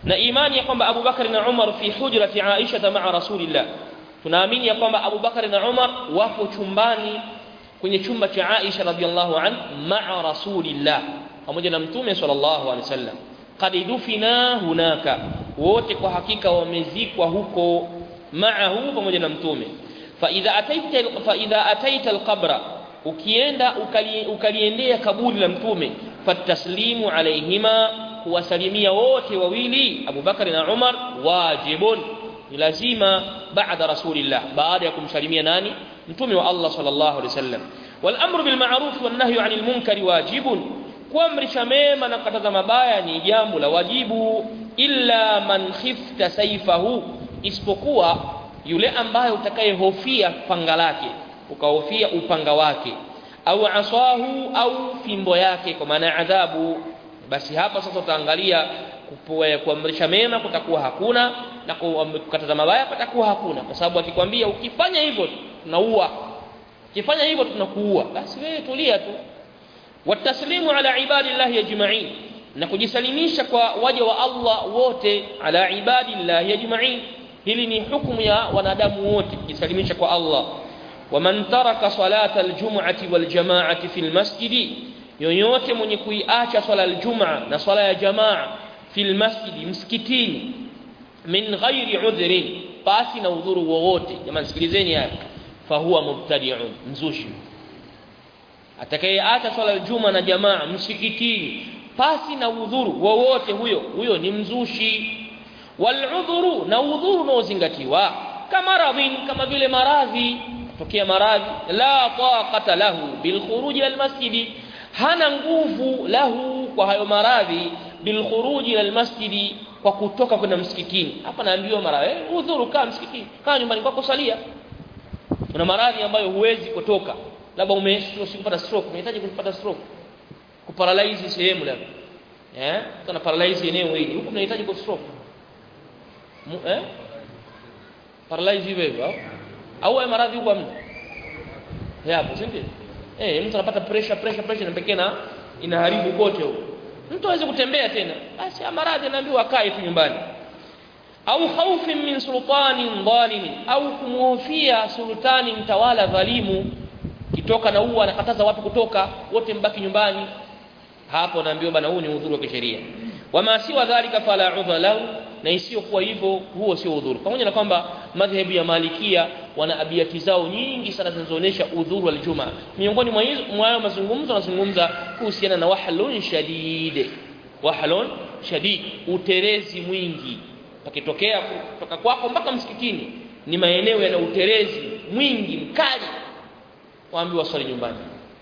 na imani ya kwamba Abu Bakar na Umar fi hujrati Aisha ma'a Rasulillah tunaamini ya kwamba Abu Bakar na Umar wapo chumbani kwenye chumba cha Aisha radhiallahu an ma'a Rasulillah pamoja na mtume sallallahu alaihi wasallam qad dufina hunaka wote kwa hakika wamezikwa huko ma'ahu pamoja na mtume fa idha ataita fa idha ataita alqabra ukienda ukali, ukaliendea kaburi la mtume fataslimu alaihima kuwasalimia wote wawili Abu Bakar na Umar wajibun ni lazima baada rasulillah baada ya kumsalimia nani mtume wa Allah sallallahu alaihi wasallam wal amru bil ma'ruf wan nahyu 'anil munkari wajibun kuamrisha mema na kukataza mabaya ni jambo la wajibu illa man khifta saifahu isipokuwa yule ambaye utakayehofia panga lake ukahofia upanga wake au asahu au fimbo yake kwa maana adhabu basi hapa sasa utaangalia kuamrisha mema kutakuwa hakuna na kukataza mabaya patakuwa hakuna kwa sababu akikwambia ukifanya hivyo tunaua ukifanya hivyo tunakuua basi wewe tulia tu wataslimu ala ibadillahi ajma'in na kujisalimisha kwa waja wa Allah wote ala ibadillahi ajma'in hili ni hukumu ya wanadamu wote kujisalimisha kwa Allah waman taraka salata aljum'ati waljama'ati fil masjidi yoyote mwenye kuiacha swala aljumaa na swala ya jamaa fil masjidi msikitini min ghairi udhrin basi na udhuru wowote jamani sikilizeni haya fahuwa mubtadi'un mzushi atakayeacha swala aljuma na jamaa msikitini pasi na udhuru wowote huyo huyo ni mzushi waludhuru na udhuru unaozingatiwa kama radhin kama vile maradhi tokea maradhi la taqata lahu bilkhuruji almasjidi hana nguvu lahu kwa hayo maradhi bilkhuruji almasjidi kwa kutoka kwenda msikitini hapa naambiwa mara eh udhuru kaa msikitini kaa nyumbani kwako salia kuna maradhi ambayo huwezi kutoka labda umepata stroke unahitaji kupata stroke kuparalyze sehemu labda eh kuna paralyze eneo hili huku unahitaji ku stroke eh paralyze hivyo hivyo au au maradhi huko amna yapo si ndio eh mtu anapata pressure pressure pressure na pekee na inaharibu kote huko mtu hawezi kutembea tena basi maradhi anaambiwa akae tu nyumbani au khaufin min sultanin dhalimin au kumhofia sultani mtawala dhalimu kitoka na huwa anakataza watu kutoka wote mbaki nyumbani hapo naambiwa bana huu ni udhuru wa kisheria wama siwa dhalika fala udhra lahu na isiyokuwa hivyo huo sio udhuru pamoja na kwamba madhehebu ya malikia wana abiati zao nyingi sana zinazoonyesha udhuru wa aljuma miongoni mwa hizo mwa mazungumzo wanazungumza kuhusiana na wahlun shadid wahlun shadid uterezi mwingi pakitokea kutoka kwako mpaka msikitini ni maeneo yana uterezi mwingi mkali waambiwa swali nyumbani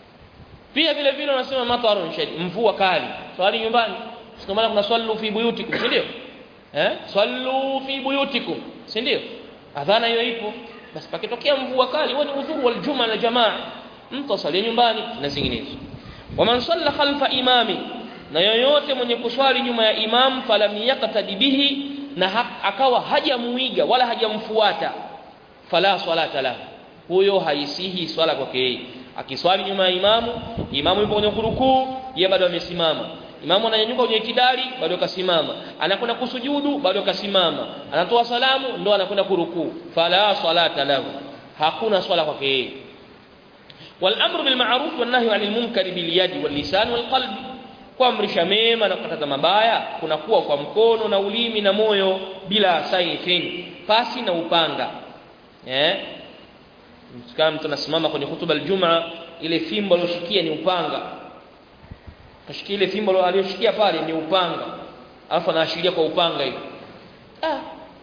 pia vile vile wanasema matarun shadid mvua kali swali nyumbani sio maana kuna swali fi buyutikum si ndio eh swallu fi buyutikum si ndio adhana hiyo ipo basi pakitokea mvua kali huo ni udhuru wal juma na jamaa mtu asali nyumbani na zinginezo waman salla khalfa imami na yoyote mwenye kuswali nyuma ya imam falam yaqtadi bihi na akawa hajamuiga wala hajamfuata fala salata lahu huyo haisihi swala kwake yeye akiswali nyuma ya imamu imamu yupo kwenye kurukuu yeye bado amesimama imamu ananyanyuka kwenye kidari bado kasimama anakwenda kusujudu bado kasimama anatoa salamu ndo anakwenda kurukuu fala salata lahu hakuna swala kwake yeye والامر بالمعروف والنهي عن المنكر باليد واللسان والقلب kuamrisha mema na kukataza mabaya kunakuwa kwa mkono na ulimi na moyo bila saifin pasi na upanga eh kama mtu anasimama kwenye hutuba aljuma ile fimbo aliyoshikia ni upanga kashikia ile fimbo aliyoshikia pale ni upanga alafu anaashiria kwa upanga hiyo ah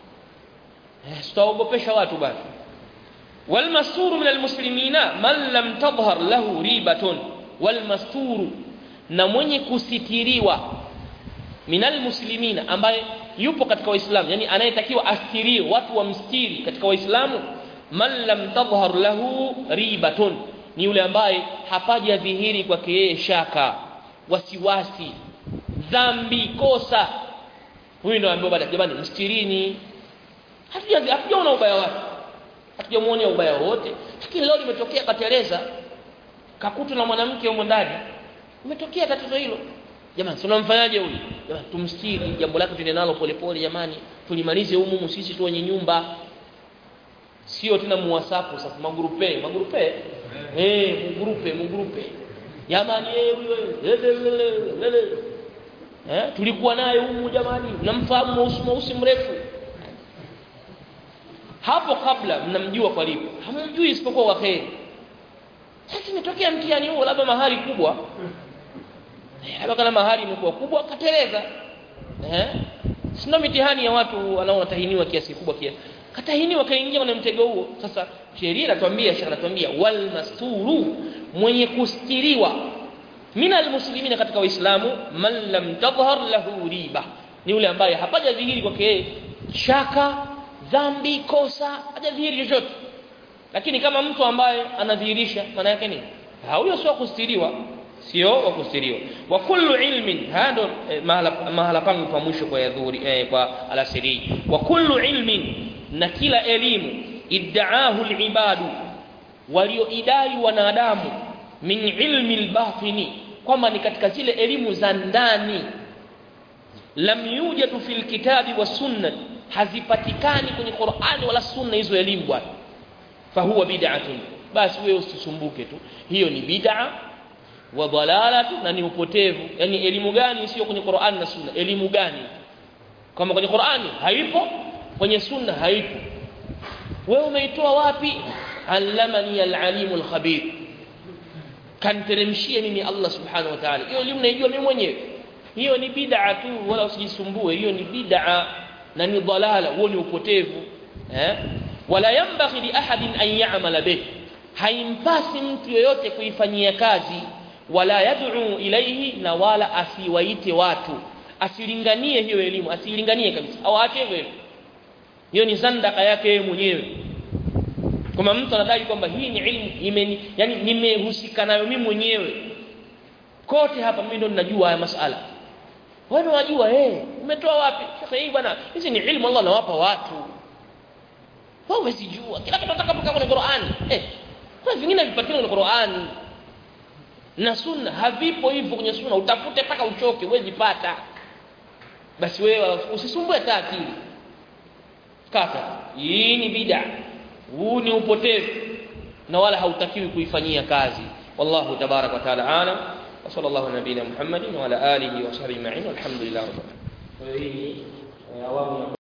eh sitaogopesha watu basi والمستور من المسلمين من لم تظهر له ريبة والمستور na mwenye kusitiriwa minal muslimina ambaye yupo katika waislamu yani anayetakiwa astiriwe watu wamstiri katika waislamu man lam tadhhar lahu ribatun ni yule ambaye hapaja dhihiri kwake yeye shaka wasiwasi dhambi kosa huyu ndio ambaye baada jamani mstirini hatujaona ubaya wake hatujamuonea ubaya wote lakini leo limetokea kateleza kakutwa na mwanamke huko ndani umetokea tatizo hilo jamani tunamfanyaje huyu jamani tumstiri jambo lake tuende nalo polepole jamani tulimalize humu sisi tu wenye nyumba sio tena muwasapu sasa magurupe magurupe eh mgurupe mgurupe jamani eh huyo eh tulikuwa naye humu jamani mnamfahamu mweusi mweusi mrefu hapo kabla mnamjua kwa lipo hamjui isipokuwa kwa kheri sasa imetokea mtihani huo labda mahali kubwa labda kana mahali imekuwa kubwa kateleza eh sio mitihani ya watu wanaotahiniwa kiasi kubwa kiasi katahiniwa kaingia kwenye mtego huo sasa sheria inatuambia shekha anatuambia wal masturu mwenye kustiriwa mina almuslimina katika waislamu man lam tadhhar lahu riba ni yule ambaye hapajadhihiri kwake yeye shaka dhambi kosa hajadhihiri chochote lakini kama mtu ambaye anadhihirisha maana yake nini huyo sio kustiriwa sio wa kustiriwa wa kullu ilmin hado eh, mahala, mahala pangu pa mwisho kwa yadhuri eh, kwa alasiri wa kullu ilmin na kila elimu iddaahu alibadu walioidai wanadamu min ilmi albatini kwamba ni katika zile elimu za ndani lam yujadu fil kitabi wa sunnah hazipatikani kwenye Qur'ani wala sunna hizo elimu bwana fahuwa bid'atun basi wewe usisumbuke tu hiyo ni bid'a wa dalalatu na ni upotevu yani elimu gani sio kwenye Qur'ani na sunna elimu gani kama kwenye Qur'ani haipo kwenye sunna haipo wewe umeitoa wapi allamani alalimul khabir kanteremshie mimi Allah subhanahu wa ta'ala hiyo elimu naijua mimi mwenyewe hiyo ni bid'a tu wala usijisumbue hiyo ni bid'a na ni dalala huo ni upotevu eh wala yambaghi li ahadin an ya'mala bih haimpasi mtu yoyote kuifanyia kazi wala yad'u ilayhi na wala asiwaite watu asilinganie hiyo elimu asilinganie kabisa au aache hivyo hiyo ni zandaka yake yeye mwenyewe kama mtu anadai kwamba hii ni ilmu imeni yani nimehusika nayo mimi mwenyewe kote hapa mimi ndo ninajua haya masala wewe unajua eh umetoa wapi sasa hii bwana hizi ni ilmu Allah anawapa watu wewe umesijua kila kitu nataka kutoka kwenye Qur'ani eh kwa vingine vipatikana kwenye Qur'ani na sunna havipo hivyo kwenye sunna utafute mpaka uchoke huwezi pata basi wewe usisumbue hata akili kaka hii ni bid'a huu ni upotevu na wala hautakiwi kuifanyia kazi wallahu tabarak wa taala alam wa sallallahu nabiyina muhammadin wa ala alihi wa sahbihi ma'in walhamdulillah rabbil alamin